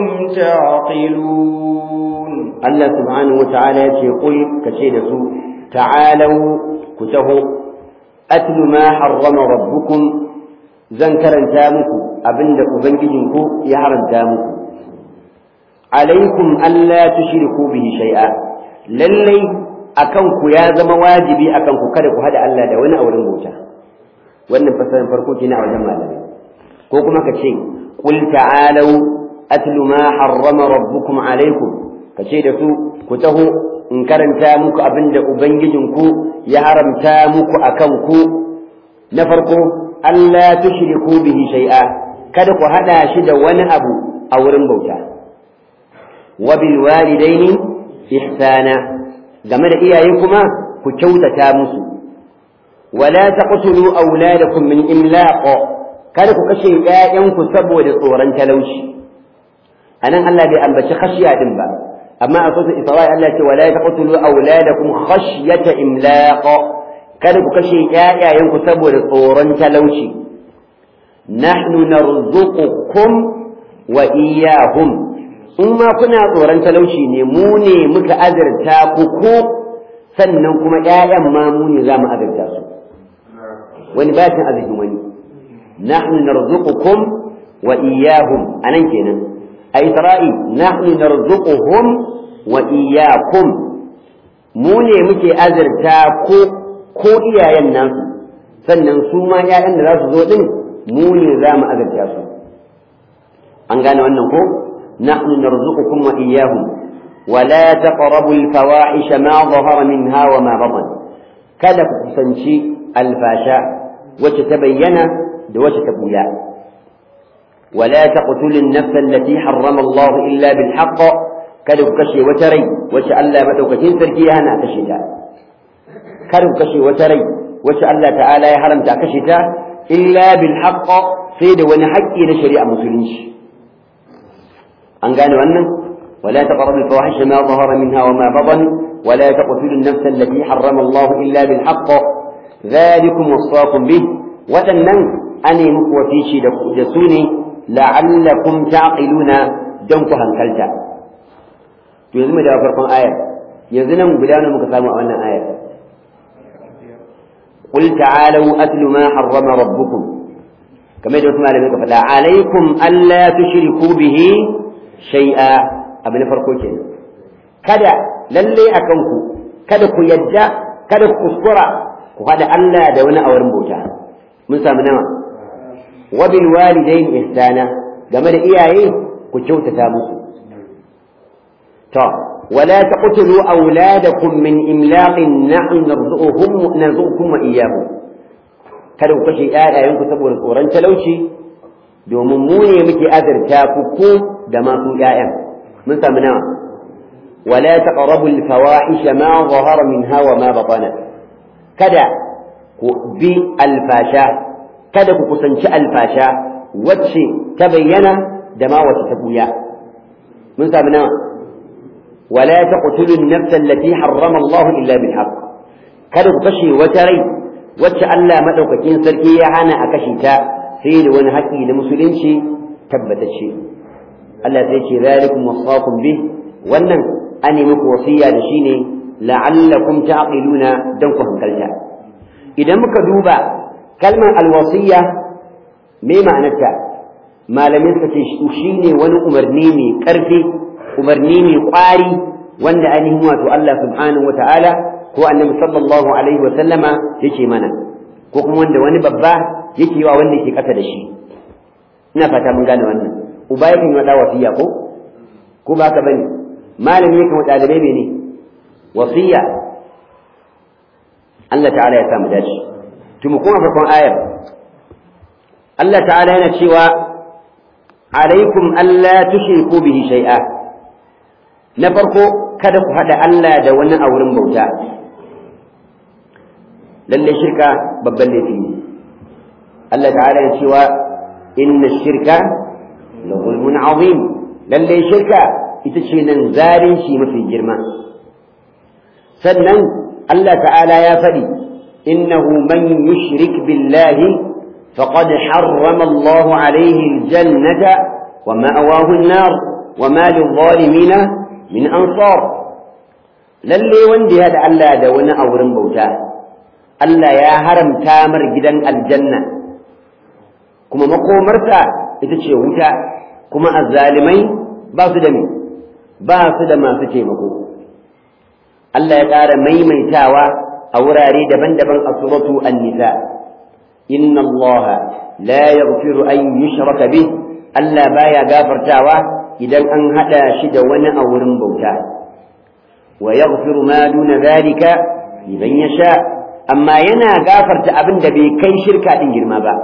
تعقلون الله سبحانه وتعالى يقول كشيء سوء تعالوا كتهوا أتل ما حرم ربكم زنكرا تامكم abinda ubangijinku ya haramta muku alaikum alla tushriku bihi shay'a lallai akan ku ya zama wajibi akan ku kada ku hada Allah da wani a wurin bauta wannan fasarin farko kenan a wajen malamai ko kuma ka ce qul ta'alu atlu ma harrama rabbukum alaikum ka ce da su ku taho in karanta muku abinda ubangijinku ya haramta muku akan ku na farko Allah tushriku bihi shay'a kada ku hada shi da wani abu a wurin bauta wa bil walidaini ihsana game da iyaye kuma ku kyautata musu wala taqtulu auladakum min imlaq kada ku kashe ƴaƴanku saboda tsoron talauci anan Allah bai ambaci khashiya din ba amma a sura Isra'i Allah ce wala taqtulu auladakum khashyata imlaq kada ku kashe ƴaƴayenku saboda tsoron talauci nahnu narzuqukum wa iyyahum in ma kuna tsoron talauci ne mu ne muka azurta ku ko sannan kuma ƴaƴan ma mu ne za mu azurta su wani ba cin arzikin wani nahnu narzuqukum wa iyyahum anan kenan a isra'i nahnu narzuquhum wa iyyakum mu ne muke azurta ko ko iyayen nasu sannan su ma ƴaƴan da za su zo din mu ne za mu azurta su an gane wannan ko nahnu narzuqukum wa iyyahum ولا تقربوا الفواحش ما ظهر منها وما بطن kada ku kusanci alfasha wacce ta bayyana da wacce ta buya wala taqtulun nafsa allati harrama Allah illa bil haqq kada ku kashe wata rai wacce Allah madaukakin sarki ya hana kashe ta kada ku kashe wata rai wacce Allah ta'ala ya haramta kashe ta illa bil haqq sai da wani haƙƙi na shari'a musulunci an gane wannan ولا تقربوا الفواحش ما ظهر منها وما بطن ولا تقتلوا النفس التي حرم الله إلا بالحق ذلكم وصاكم به وتنن أني مكوفيشي دسوني لعلكم تعقلون دنكو هنكلتا يزم دا فرقم آية يزنا بلانا مكسام أولنا آية قل تعالوا أتل ما حرم ربكم كما يجب أن فلا عليكم ألا تشركوا به شيئا abu na farko ke kada lalle a kanku kada ku yadda kada ku kuskura ku haɗa Allah da wani auren bauta mun samu nawa wa bil walidain ihsana game da iyaye ku kyautata musu to wala taqtulu awladakum min imlaqin nahnu narzuquhum narzuqukum wa iyyahum kada ku kashe ƴaƴayenku saboda tsoron talauci domin mu ne muke azurta ku ku da masu ƴaƴan من ثمنها ولا تقربوا الفواحش ما ظهر منها وما بطن كذا بي الفاشا كذا كسنش الفاشا وتشي تبين دما وتتبويا من ثمنها ولا تقتلوا النفس التي حرم الله إلا بالحق كذا كشي وتري وتش ألا مدوككين سركي أنا أكشيتا سيد ونهكي لمسلمشي تبت الشيء Allah sai ce zalikum wasaqum bih wannan an yi muku wasiya da shi ne la'allakum ta'qiluna dan ku hankalta idan muka duba kalmar alwasiya me ma'anarta malamin suka ce shi ne wani umarni mai karfi umarni mai kwari wanda ainihin wato Allah subhanahu wa ta'ala ko annabi sallallahu alaihi wa sallama yake mana ko kuma wanda wani babba yake wa wanda yake kasa da shi ina fata mun gane wannan uba yakan yi wa wasiya ko ko ba ka bane malami yakan wa ɗalibai mene wasiya Allah ta'ala ya samu dace to mu kuma farkon ayar Allah ta'ala yana cewa alaikum alla tushriku bihi shay'a na farko kada ku hada Allah da wani a wurin bauta lalle shirka babban laifi ne Allah ta'ala ya cewa inna shirka la zulmun azim lalle shirka ita ce nan zalunci mafi girma sannan Allah ta'ala ya faɗi innahu man yushrik billahi faqad harrama Allah alayhi aljannata wa ma'awahu an-nar wa ma lil-zalimin min ansar lalle wanda ya da Allah da wani a wurin bauta Allah ya haramta mar gidan aljanna kuma makomarsa ita ce wuta kuma azzalimai ba su da me ba su da masu taimako Allah ya ƙara maimaitawa a wurare daban-daban a suratu an-nisa inna Allah la yaghfiru an yushraka bih Allah baya gafartawa idan an hada shi da wani a wurin bauta wa yaghfiru ma duna zalika liman yasha amma yana gafarta abin da bai kai shirka din girma ba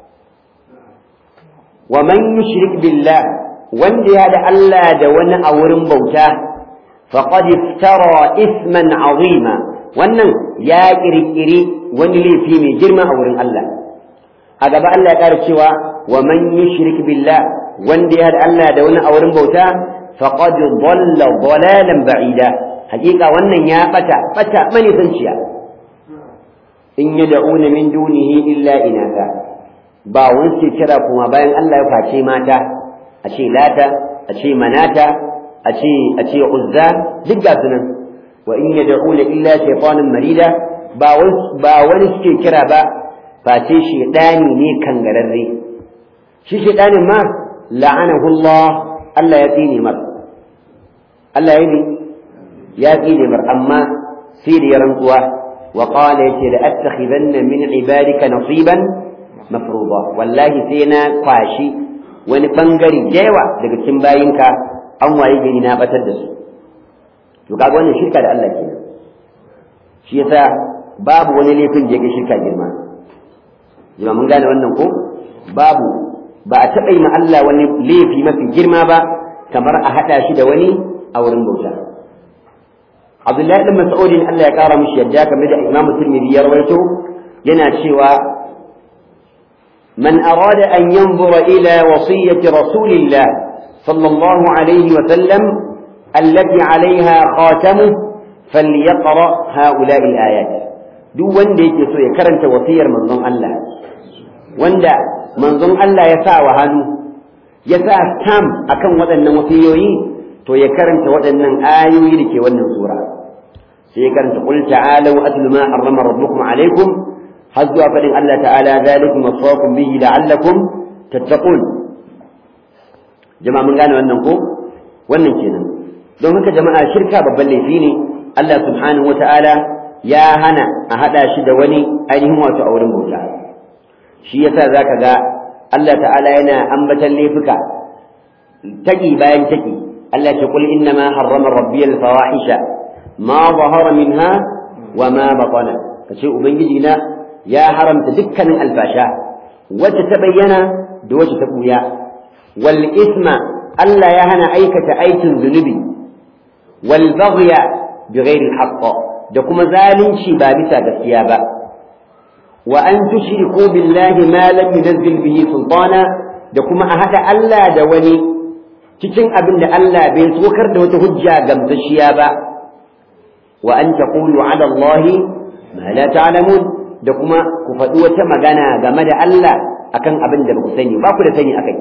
wa man yushrik billah wanda ya da Allah da wani a wurin bauta faqad iftara isman azima wannan ya kirkiri wani laifi mai girma a wurin Allah a gaba Allah ya ƙara cewa wa man yushrik billah wanda ya da Allah da wani a wurin bauta faqad dhalla dhalalan ba'ida hakika wannan ya bata bata manisanciya in yad'una min dunihi illa inatha ba wani ke kira kuma bayan Allah ya face mata a ce lata a ce manata a ce a ce uzza duk ga sunan wa in yad'una illa shaytanan marida ba wani ba wani suke kira ba face shedani ne kangararre shi shedanin ma la'anahu Allah Allah ya tsine mar Allah ya ya tsine mar amma sai da ya rantsuwa wa qala yace la attakhidanna min ibadika nasiban mafruḍa wallahi sai na kwashi wani bangare yawa daga cikin bayinka an waye gari na batar da su to kaga wannan shirka da Allah kenan shi yasa babu wani laifin da yake shirka girma jima mun gane wannan ko babu ba a taɓa yi ma Allah wani laifi mafi girma ba kamar a haɗa shi da wani a wurin bauta Abdullahi ibn Mas'ud Allah ya kara mishi yadda kamar da Imam Tirmidhi ya rawaito yana cewa man arada an yanzura ila wasiyyati rasulillah sallallahu alaihi wa sallam allati alaiha khatamu falyaqra haula'i al-ayat duk wanda yake so ya karanta wasiyar manzon Allah wanda manzon Allah ya sa wa hannu ya sa stamp akan waɗannan wasiyoyi to ya karanta waɗannan ayoyi da ke wannan sura sai ya karanta qul ta'alu atlu ma harrama rabbukum alaykum har zuwa faɗin Allah ta'ala zalikum wasaqum bihi la'allakum tattaqun jama'a mun gane wannan ko wannan kenan don haka jama'a shirka babban laifi ne Allah subhanahu wata'ala ya hana a hada shi da wani ainihin wato a wurin bauta shi yasa zaka ga Allah ta'ala yana ambatan laifuka taki bayan taki Allah ya kul inna ma harrama rabbiyal fawahisha ma zahara minha wa ma batana kace ubangiji na ya haramta dukkanin alfasha wacce ta bayyana da wacce ta buya wal isma Allah ya hana aikata aikin zunubi wal baghya bighairi al da kuma zalunci ba bisa gaskiya ba wa an tushriku billahi ma lam yunzil bihi sultana da kuma a hada Allah da wani cikin abin da Allah bai tsokar da wata hujja gamsashiya ba wa an taqulu ala Allah ma la ta'lamun da kuma ku faɗi wata magana game da Allah akan abin da ba ku sani ba ku da sani akai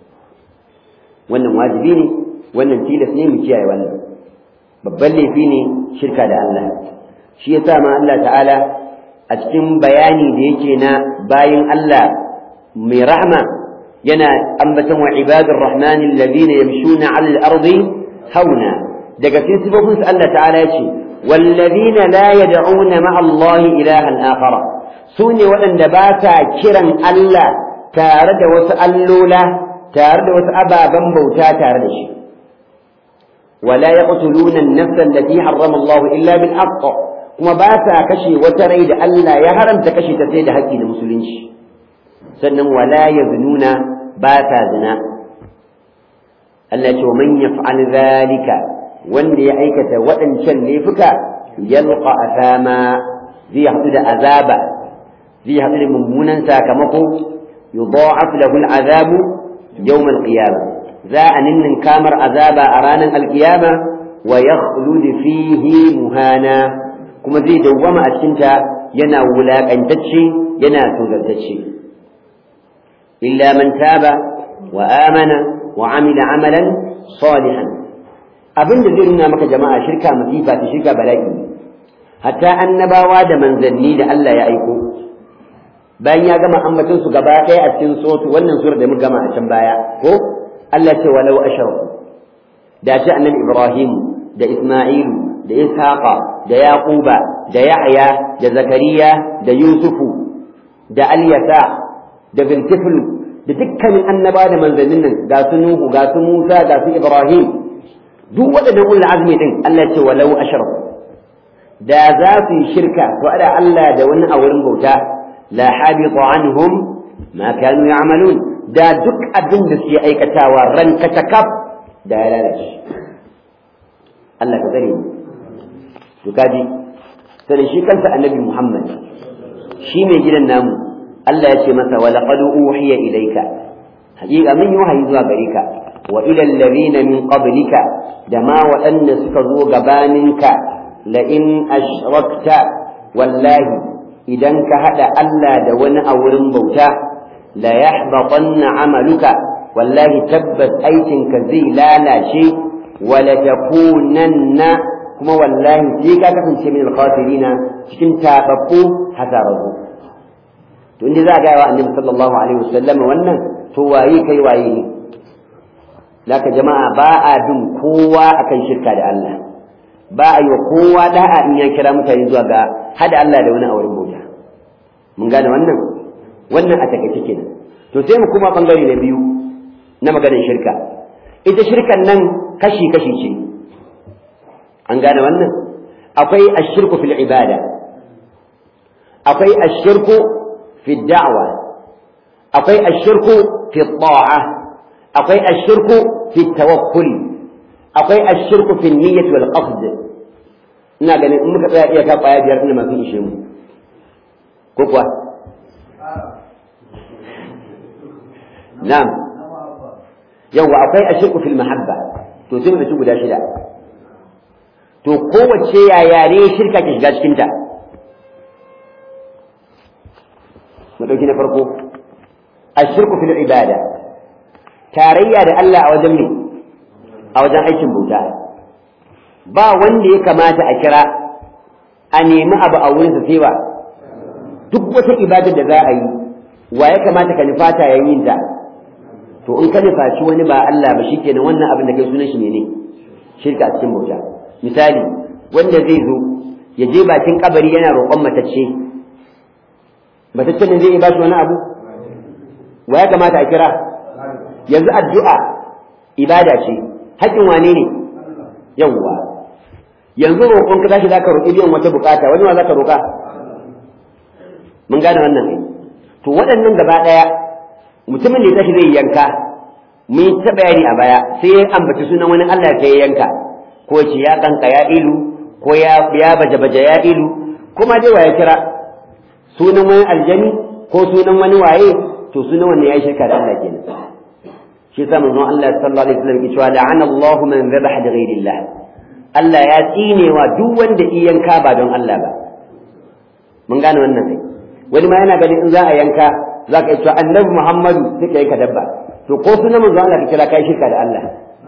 wannan wajibi ne wannan tilas ne mu kiyaye wannan babban laifi ne shirka da Allah shi yasa ma Allah ta'ala a cikin bayani da yake na bayin Allah mai rahma yana ambaton wa ibadur rahmani alladhina yamshuna 'ala al-ardi hauna daga cikin sifofin su Allah ta'ala yace walladhina la yad'una ma'a Allah ilahan akhar sune waɗanda ba sa kiran Allah tare da wasu allola tare da wasu ababen bauta tare da shi ولا يقتلون النفس التي حرم الله إلا بالحق kuma ba ta kashe wata rai da Allah ya haramta kashe ta sai da haƙƙi na musulunci sannan wala ya zununa ba ta zina Allah ce man yaf'al zalika wanda ya aikata waɗancan laifuka yalqa asama zai haɗu da azaba zai haɗu da mummunan sakamako yudha'af lahu al'azabu yawm al-qiyamah za a ninnin kamar azaba a ranar alkiyama wa yakhlud fihi muhana kuma zai dawwama a cikinta yana wulaƙantacce yana tozartacce illa man taba wa amana wa amila amalan salihan abin da zai nuna maka jama'a shirka masifa ta shirka bala'i hatta annabawa da manzanni da Allah ya aiko bayan ya gama ambaton su gaba ɗaya a cikin sotu wannan sura da muka gama a can baya ko Allah ce walau ashraku da ce annabi Ibrahim da Isma'ilu da Ishaqa da Yaquba da Yahya da Zakariya da Yusufu da Alyasa da Zulkifl da dukkanin annaba da manzannin nan ga su Nuhu ga su Musa ga su Ibrahim duk waɗannan ulul azmi din Allah ce walau ashraku da za su yi shirka to ada Allah da wani a wurin bauta la habita anhum ma kanu ya'malun da duk abin da suke aikatawa ran katakaf da ya lalace Allah ka tsare mu to kaji sai shi kansa annabi Muhammad shi mai gidan namu Allah ya ce masa wa laqad uhiya ilayka haƙiƙa mun yi wahayi zuwa gare ka wa ila alladhina min qablika da ma waɗanda suka zo gabaninka la in ashrakta wallahi idan ka hada Allah da wani a wurin bauta la yahbatanna amaluka wallahi tabbas aikinka zai lalace wa la takunanna kuma wallahi sai ka kasance min al-khasirina cikin tababbu hasararru to inda za ga wa annabi sallallahu alaihi wasallam wannan to waye kai waye ne laka jama'a ba a bin kowa akan shirka da Allah ba a yi wa kowa da'a in ya kira mutane zuwa ga hada Allah da wani a wurin bauta mun gane wannan wannan a takaice kenan to sai mu kuma bangare na biyu na maganar shirka ita shirkan nan kashi kashi ce an gane wannan akwai ashirku fil ibada akwai ashirku fi da'wa akwai ashirku fi ta'a akwai ashirku fi tawakkul akwai ashirku fi niyyat wal qasd ina ganin in muka tsaya iya ka kwaya biyar ina masu ishe mu ko kuwa na'am yawa akwai ashirku fil mahabba to sai mu da guda shida to kowace yaya ne shirka ke shiga cikinta mu ɗauki na farko ashirku fil ibada tarayya da Allah a wajen me a wajen aikin bauta ba wanda ya kamata a kira a nemi abu a wurin sa sai ba duk wata ibada da za a yi wa ya kamata ka nufata yayin ta to in ka nufaci wani ba Allah ba shikenan wannan abin da kai sunan shi ne shirka a cikin bauta misali wanda zai zo ya je bakin kabari yana roƙon matacce matacce ne zai ba shi wani abu wa ya kamata a kira yanzu addu'a ibada ce haƙƙin wane ne yawwa yanzu roƙon ka tashi zaka roƙi biyan wata bukata wani ma zaka roƙa mun gane wannan ne to waɗannan gaba ɗaya mutumin da ya tashi zai yanka mun yi ta bayani a baya sai ya ambaci sunan wani Allah sai ya yanka ko ce ya kanka ya ilu ko ya ya baje baje ya ilu kuma dai waye kira sunan wani aljani ko sunan wani waye to sunan wanne yayi shirka da Allah kenan shi yasa manzon Allah sallallahu alaihi wasallam ya ce la'ana Allahu man dhabaha li ghayrillah Allah ya tsinewa duk wanda iyanka ba don Allah ba mun gane wannan kai wani ma yana ganin in za a yanka za ka yi cewa annabi Muhammadu sai ka yanka dabba to ko sunan manzon Allah ka kira kai shirka da Allah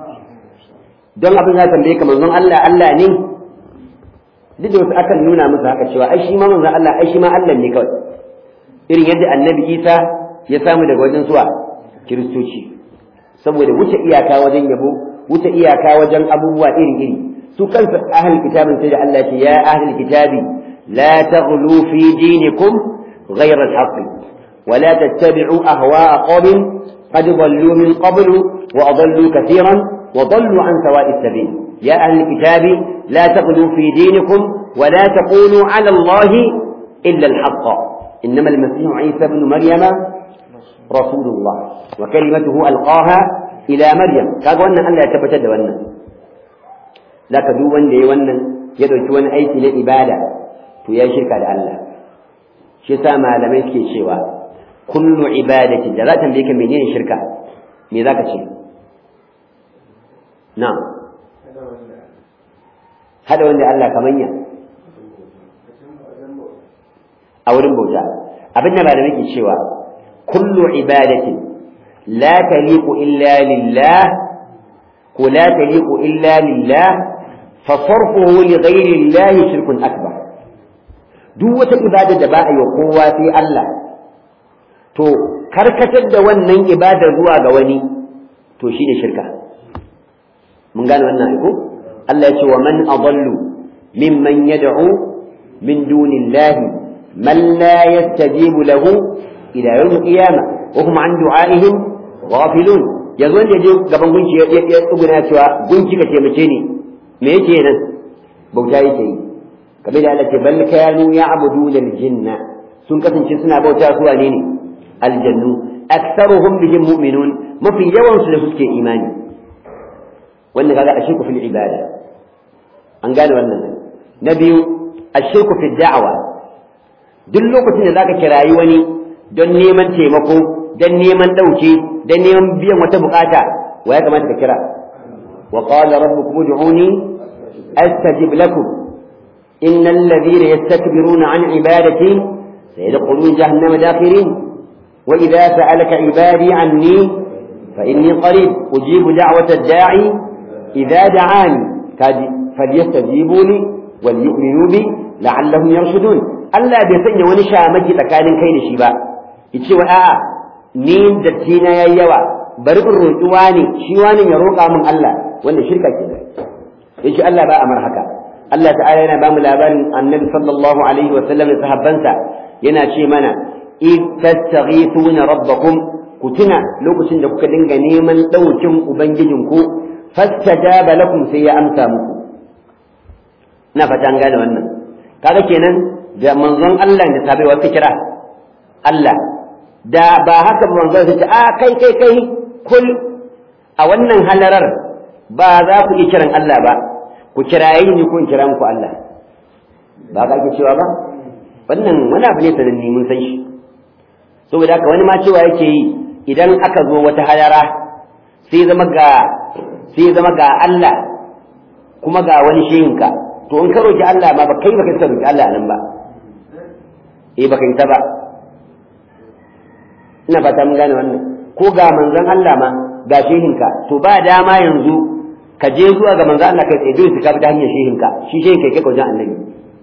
don abin ya tambaye ka manzon Allah Allah ne duk da wasu akan nuna musu haka cewa ai shi ma manzon Allah ai shi ma Allah ne kawai irin yadda annabi Isa ya samu daga wajen suwa kiristoci saboda wuce iyaka wajen yabo wuce iyaka wajen abubuwa iri iri su kansu ahlul kitabin sai da Allah ce ya ahlul kitabi la taghlu fi dinikum ghayra al-haqq wa la tattabi'u ahwa'a qawmin qad dhallu min qablu wa adallu katiran وضلوا عن سواء السبيل يا أهل الكتاب لا تغلوا في دينكم ولا تقولوا على الله إلا الحق إنما المسيح عيسى بن مريم رسول الله وكلمته ألقاها إلى مريم كاغو أن الله يتبتد وأن لا كدو وأن لي وأن يدعو وأن أيتي لإبادة فيا شركة الله شسا ما لم يسكي شوا كل عبادة جلاتا بك منين شركة ماذا شيء na'am hada wanda Allah kamanya a wurin bauta abin da malamai ke cewa kullu ibadatin la taliqu illa lillah ko la taliqu illa lillah fa sarfuhu li ghayri Allah shirkun akbar duk wata ibada da ba a yi kowa sai Allah to karkatar da wannan ibada zuwa ga wani to shi ne shirka mun gane wannan aiko Allah ya ce wa man adallu mimman yad'u min dunillahi man la yastajibu lahu ila yawm qiyamah wa hum an du'aihim ghafilun yanzu wanda je gaban gunki ya tsuguna cewa gunki ka taimake ni me yake nan bauta yake yi kamar da Allah ce bal kanu ya'buduna al-jinna sun kasance suna bauta su wane ne aljannu aktharuhum bihim mu'minun mafi yawan su da suke imani wannan kaga ashirku fil ibada an gane wannan na biyu ashirku fil da'wa duk lokacin da zaka kirayi wani don neman taimako don neman dauke don neman biyan wata bukata wa ya kamata ka kira wa qala rabbukum ud'uni astajib lakum innal ladhina yastakbiruna an ibadati sayadkhuluna jahannama dakhirin wa idha sa'alaka ibadi anni fa inni qarib ujibu da'wata ad-da'i إذا دعاني فليستجيبوا لي وليؤمنوا بي لعلهم يرشدون Allah bai sanya wani shamaki tsakanin kai da shi ba yace wa a'a ni datti na yayi yawa bari in roƙi wani shi wani ya roƙa min Allah wanda shirka ke yace Allah ba amar haka Allah ta'ala yana ba mu labarin Annabi sallallahu alaihi wa sallam da sahabbansa yana ce mana id tastaghithuna rabbakum ku tuna lokacin da kuka dinga neman ɗaukin ubangijinku fastajaba lakum sai ya amsa muku ina fata an gane wannan kaga kenan da manzon Allah da sabai wasu kira Allah da ba haka ba manzon sai ce a kai kai kai kul a wannan halarar ba za ku yi kiran Allah ba ku kirayi ni ko in kira muku Allah ba ka ake cewa ba wannan wani abu ne sananni mun san shi saboda haka wani ma cewa yake yi idan aka zo wata halara sai zama ga sai zama ga Allah kuma ga wani shehinka to in ka roki Allah ma ba kai ba kai ka roki Allah nan ba eh baka yi ta ba ina fata mun gane wannan ko ga manzon Allah ma ga shehinka to ba dama yanzu ka je zuwa ga manzon Allah kai tsaye dole ka bi ta hanyar shehinka shi shehin kai kai wajen annabi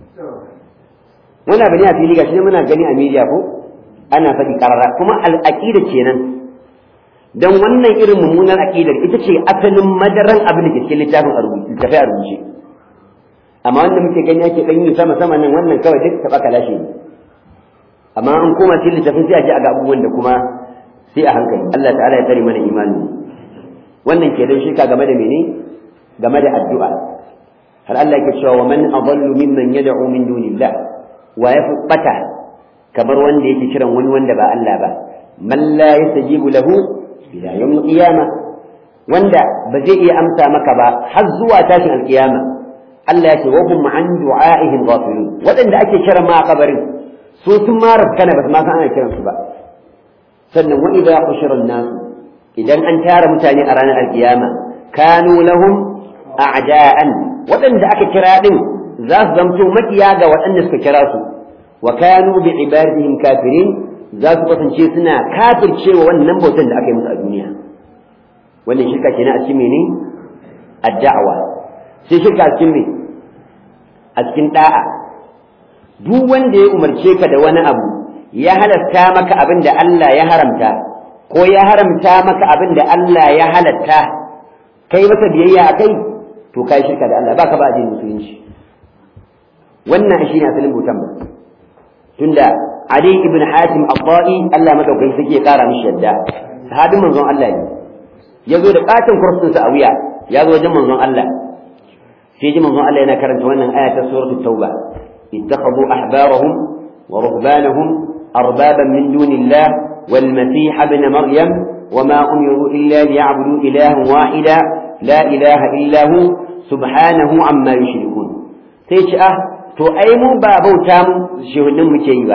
wannan bane a fili gashi ne muna gani a media ko ana faɗi karara kuma al'aqida kenan dan wannan irin mummunan aqidar ita ce asalin madaran abin da ke cikin littafin a rubuce littafai a rubuce amma wanda muke gani ake dan yi sama sama nan wannan kawai duk taba kalashe ne amma an koma cikin littafin sai a ji a ga abubuwan da kuma sai a hankali Allah ta'ala ya tsare mana imani wannan ke dan shirka game da mene game da addu'a har Allah yake cewa wa man adallu mimman yad'u min dunillah wa yafi bata kamar wanda yake kiran wani wanda ba Allah ba man la yastajibu lahu ila yawm qiyama wanda ba zai iya amsa maka ba har zuwa tashin alkiyama Allah ya ce wa hum an du'a'ihim ghafilun wadanda ake kiran ma a kabarin su sun ma rafkana ba su ma san ana kiran su ba sannan wa idza qushira an-nas idan an tara mutane a ranar alkiyama kanu lahum a'da'an wadanda aka kira din za su zamto makiya ga waɗanda suka kira su wa kanu bi ibadihim kafirin za su kasance suna kafircewa wannan bautan da aka yi musu a duniya wannan shirka kenan a cikin mene ad-da'wa sai shirka a cikin me a cikin da'a duk wanda ya umarce ka da wani abu ya halasta maka abin da Allah ya haramta ko ya haramta maka abin da Allah ya halatta kai masa biyayya a kai to kai shirka da Allah baka ba addinin musulunci wannan shi ne asalin bautan ba tunda Ali ibn Hatim Abba'i Allah madaukakin sake ya kara mishi yadda sahabin manzon Allah ne ya zo da katin kursin sa a wuya ya zo wajen manzon Allah sai ji manzon Allah yana karanta wannan aya ta suratul tauba ittakhadhu ahbarahum wa ruhbanahum arbaban min dunillah wal masih ibn maryam وما أمروا إلا ليعبدوا إلها واحدا لا إله إلا هو سبحانه عما يشركون سيش أه to ai mu ba bauta mu shehunin muke yi ba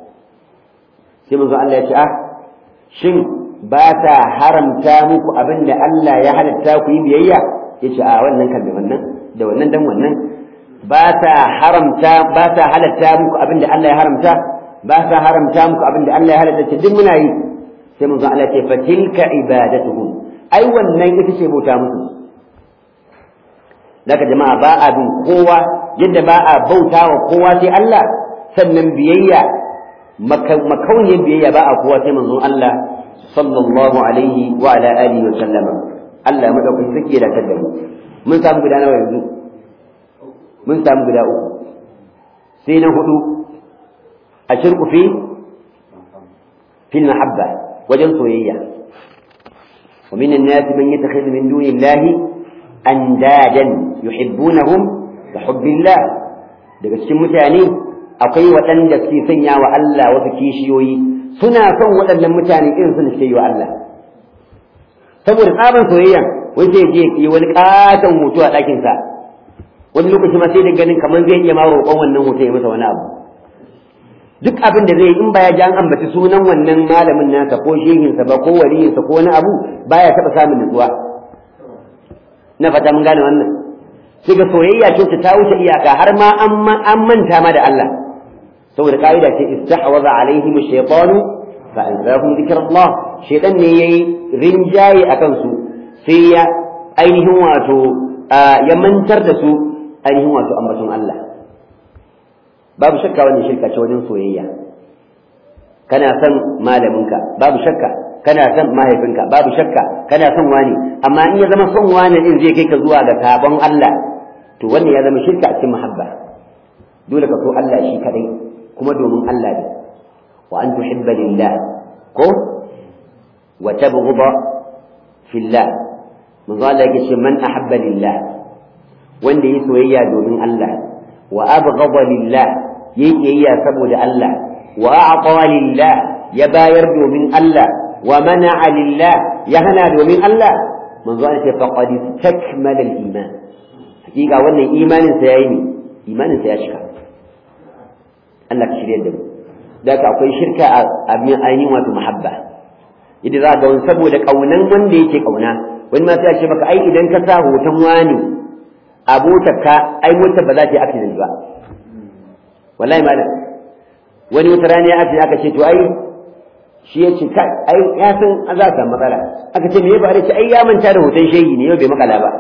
sai manzo Allah ya ce ah shin ba ta haramta muku abin da Allah ya halatta ku yi biyayya ya ce a wannan kan da wannan da wannan dan wannan ba ta haramta ba ta halatta muku abin da Allah ya haramta ba ta haramta muku abin da Allah ya halatta ce duk muna yi sai manzo Allah ya ce fa tilka ibadatuhum ai wannan ita ce bauta musu daga jama'a ba a bin kowa yadda ba a bauta wa kowa sai Allah sannan biyayya makauniyar biyayya ba a kowa sai manzon Allah sallallahu alaihi wa ala alihi wa sallama Allah ya madaukakin sake da kadda mu mun samu guda nawa yanzu mun samu guda uku sai na hudu a shirku fi fil mahabba wajen soyayya wa minan nas man yattakhidhu min dunillahi andadan yuhibbunahum da hubbillah daga cikin mutane akwai waɗanda suke sanya wa Allah wasu kishiyoyi suna son waɗannan mutane irin sun suke yi wa Allah saboda tsaban soyayya wai zai je yi wani katon hoto a ɗakinsa wani lokaci ma sai da ganin kamar zai iya ma roƙon wannan hoton ya masa wani abu duk abin da zai yi in ba ya ji an ambaci sunan wannan malamin nasa ko shehinsa ba ko waliyinsa ko wani abu baya taɓa samun nutsuwa na fata mun gane wannan sai ga soyayya ce ta wuce iyaka har ma an manta ma da Allah saboda ka'ida ce istahwaza alaihim ash-shaytanu fa anzahum dhikrullah shaytan ne yayi rinjaye akan su sai ya ainihin wato ya mantar da su ainihin wato ambaton Allah babu shakka wannan shirka ce wajen soyayya kana son malaminka babu shakka kana son mahaifinka babu shakka kana son wani amma in ya zama son wani din zai kai ka zuwa ga sabon Allah to wannan ya zama shirka a cikin muhabba dole ka so Allah shi kadai kuma domin Allah ne wa an tuhibba lillah ko wa tabghudha fillah manzo Allah yake ce man ahabba lillah wanda yi soyayya domin Allah wa abghada lillah yayi kiyayya saboda Allah wa a'ta lillah ya bayar domin Allah wa mana'a lillah ya hana domin Allah manzo Allah ce faqad istakmala al-iman hakika wannan imanin sa yayi ne imanin sa ya cika Allah ka shirye da mu da ka akwai shirka a abin ainihin wato muhabba idan za ga wani saboda kaunan wanda yake kauna wani ma sai ya ce maka ai idan ka sa hoton wani abotar ka ai motar ba za ta yi accident ba wallahi malam wani wata rana ya accident aka ce to ai shi ya ce kai ai ya san za ta matsala aka ce me ya faru ce ai ya manta da hoton shehi ne yau bai makala ba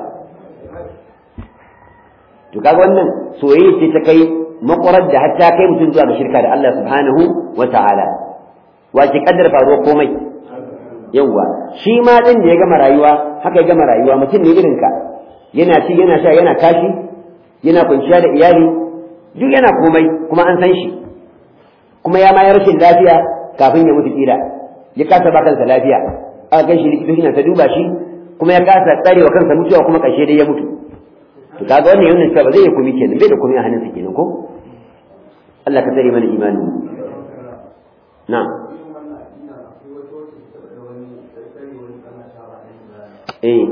to kaga wannan soyayya ce ta kai makwarar da hatta kai mutum zuwa ga shirka da Allah subhanahu wa ta'ala wa ki kaddar faruwar komai yawwa shi ma din da ya gama rayuwa haka ya gama rayuwa mutum ne irin ka yana ci yana sha yana kashi yana kwanciya da iyali duk yana komai kuma an san shi kuma ya ma ya rashin lafiya kafin ya mutu kila ya kasa ba kansa lafiya aka kai shi likitoci na ta duba shi kuma ya kasa tsarewa kansa mutuwa kuma ƙarshe dai ya mutu to kaga wannan yana cewa ba zai yi kumi kenan bai da kumi a hannunsa kenan ko Allah ka tsare mana imani na'am eh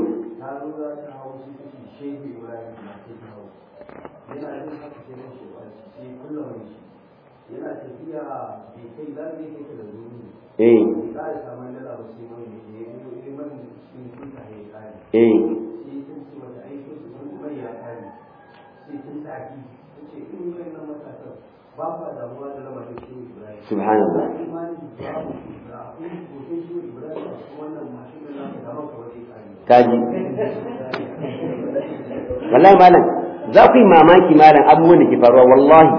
yana tafiya bai kai za ka yi da zuru eh za a samu dala ba sai mai ne ya yi man sun kuka ya kare eh sai sun ce wata aikin su sun mai ya kare sai sun taki sun ce in yi nan matasan ba fa damuwa da lamarin shi ibrahim subhanallah imani babu da akwai hoton shi ibrahim a cikin wannan mashin da naka da maka wani kare kaji wallahi malam za ku yi mamaki malam abubuwan da ke faruwa wallahi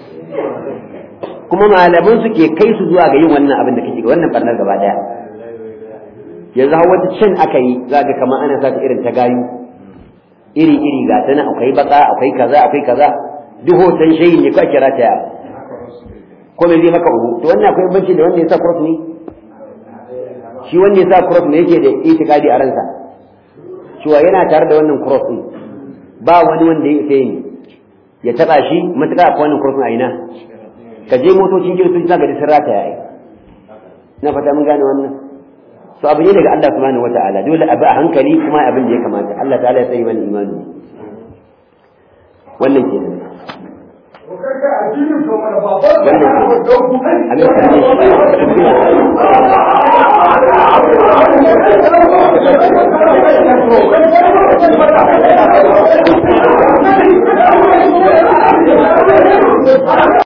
kuma malaman su ke kai su zuwa ga yin wannan abin da kake ga wannan barnar gaba daya yanzu har wata cin aka yi za ga kamar ana sa ta irin ta gayu iri iri ga ta nan akwai baka akwai kaza akwai kaza duk hoton shayi ne ka kira ta ya ko me zai maka uku to wannan akwai banci da wanda ya sa cross ne shi wanda ya sa cross ne yake da itikadi a ransa cewa yana tare da wannan cross din ba wani wanda ya isa ne ya taba shi matuƙa akwai wannan cross a ina ka je motocin kiristoci za ka ji sun rata yayi na fata mun gane wannan so abu ne daga Allah subhanahu wata'ala dole abu a hankali kuma abin da ya kamata Allah ta'ala ya tsaye mana imani wannan ke nan Thank you.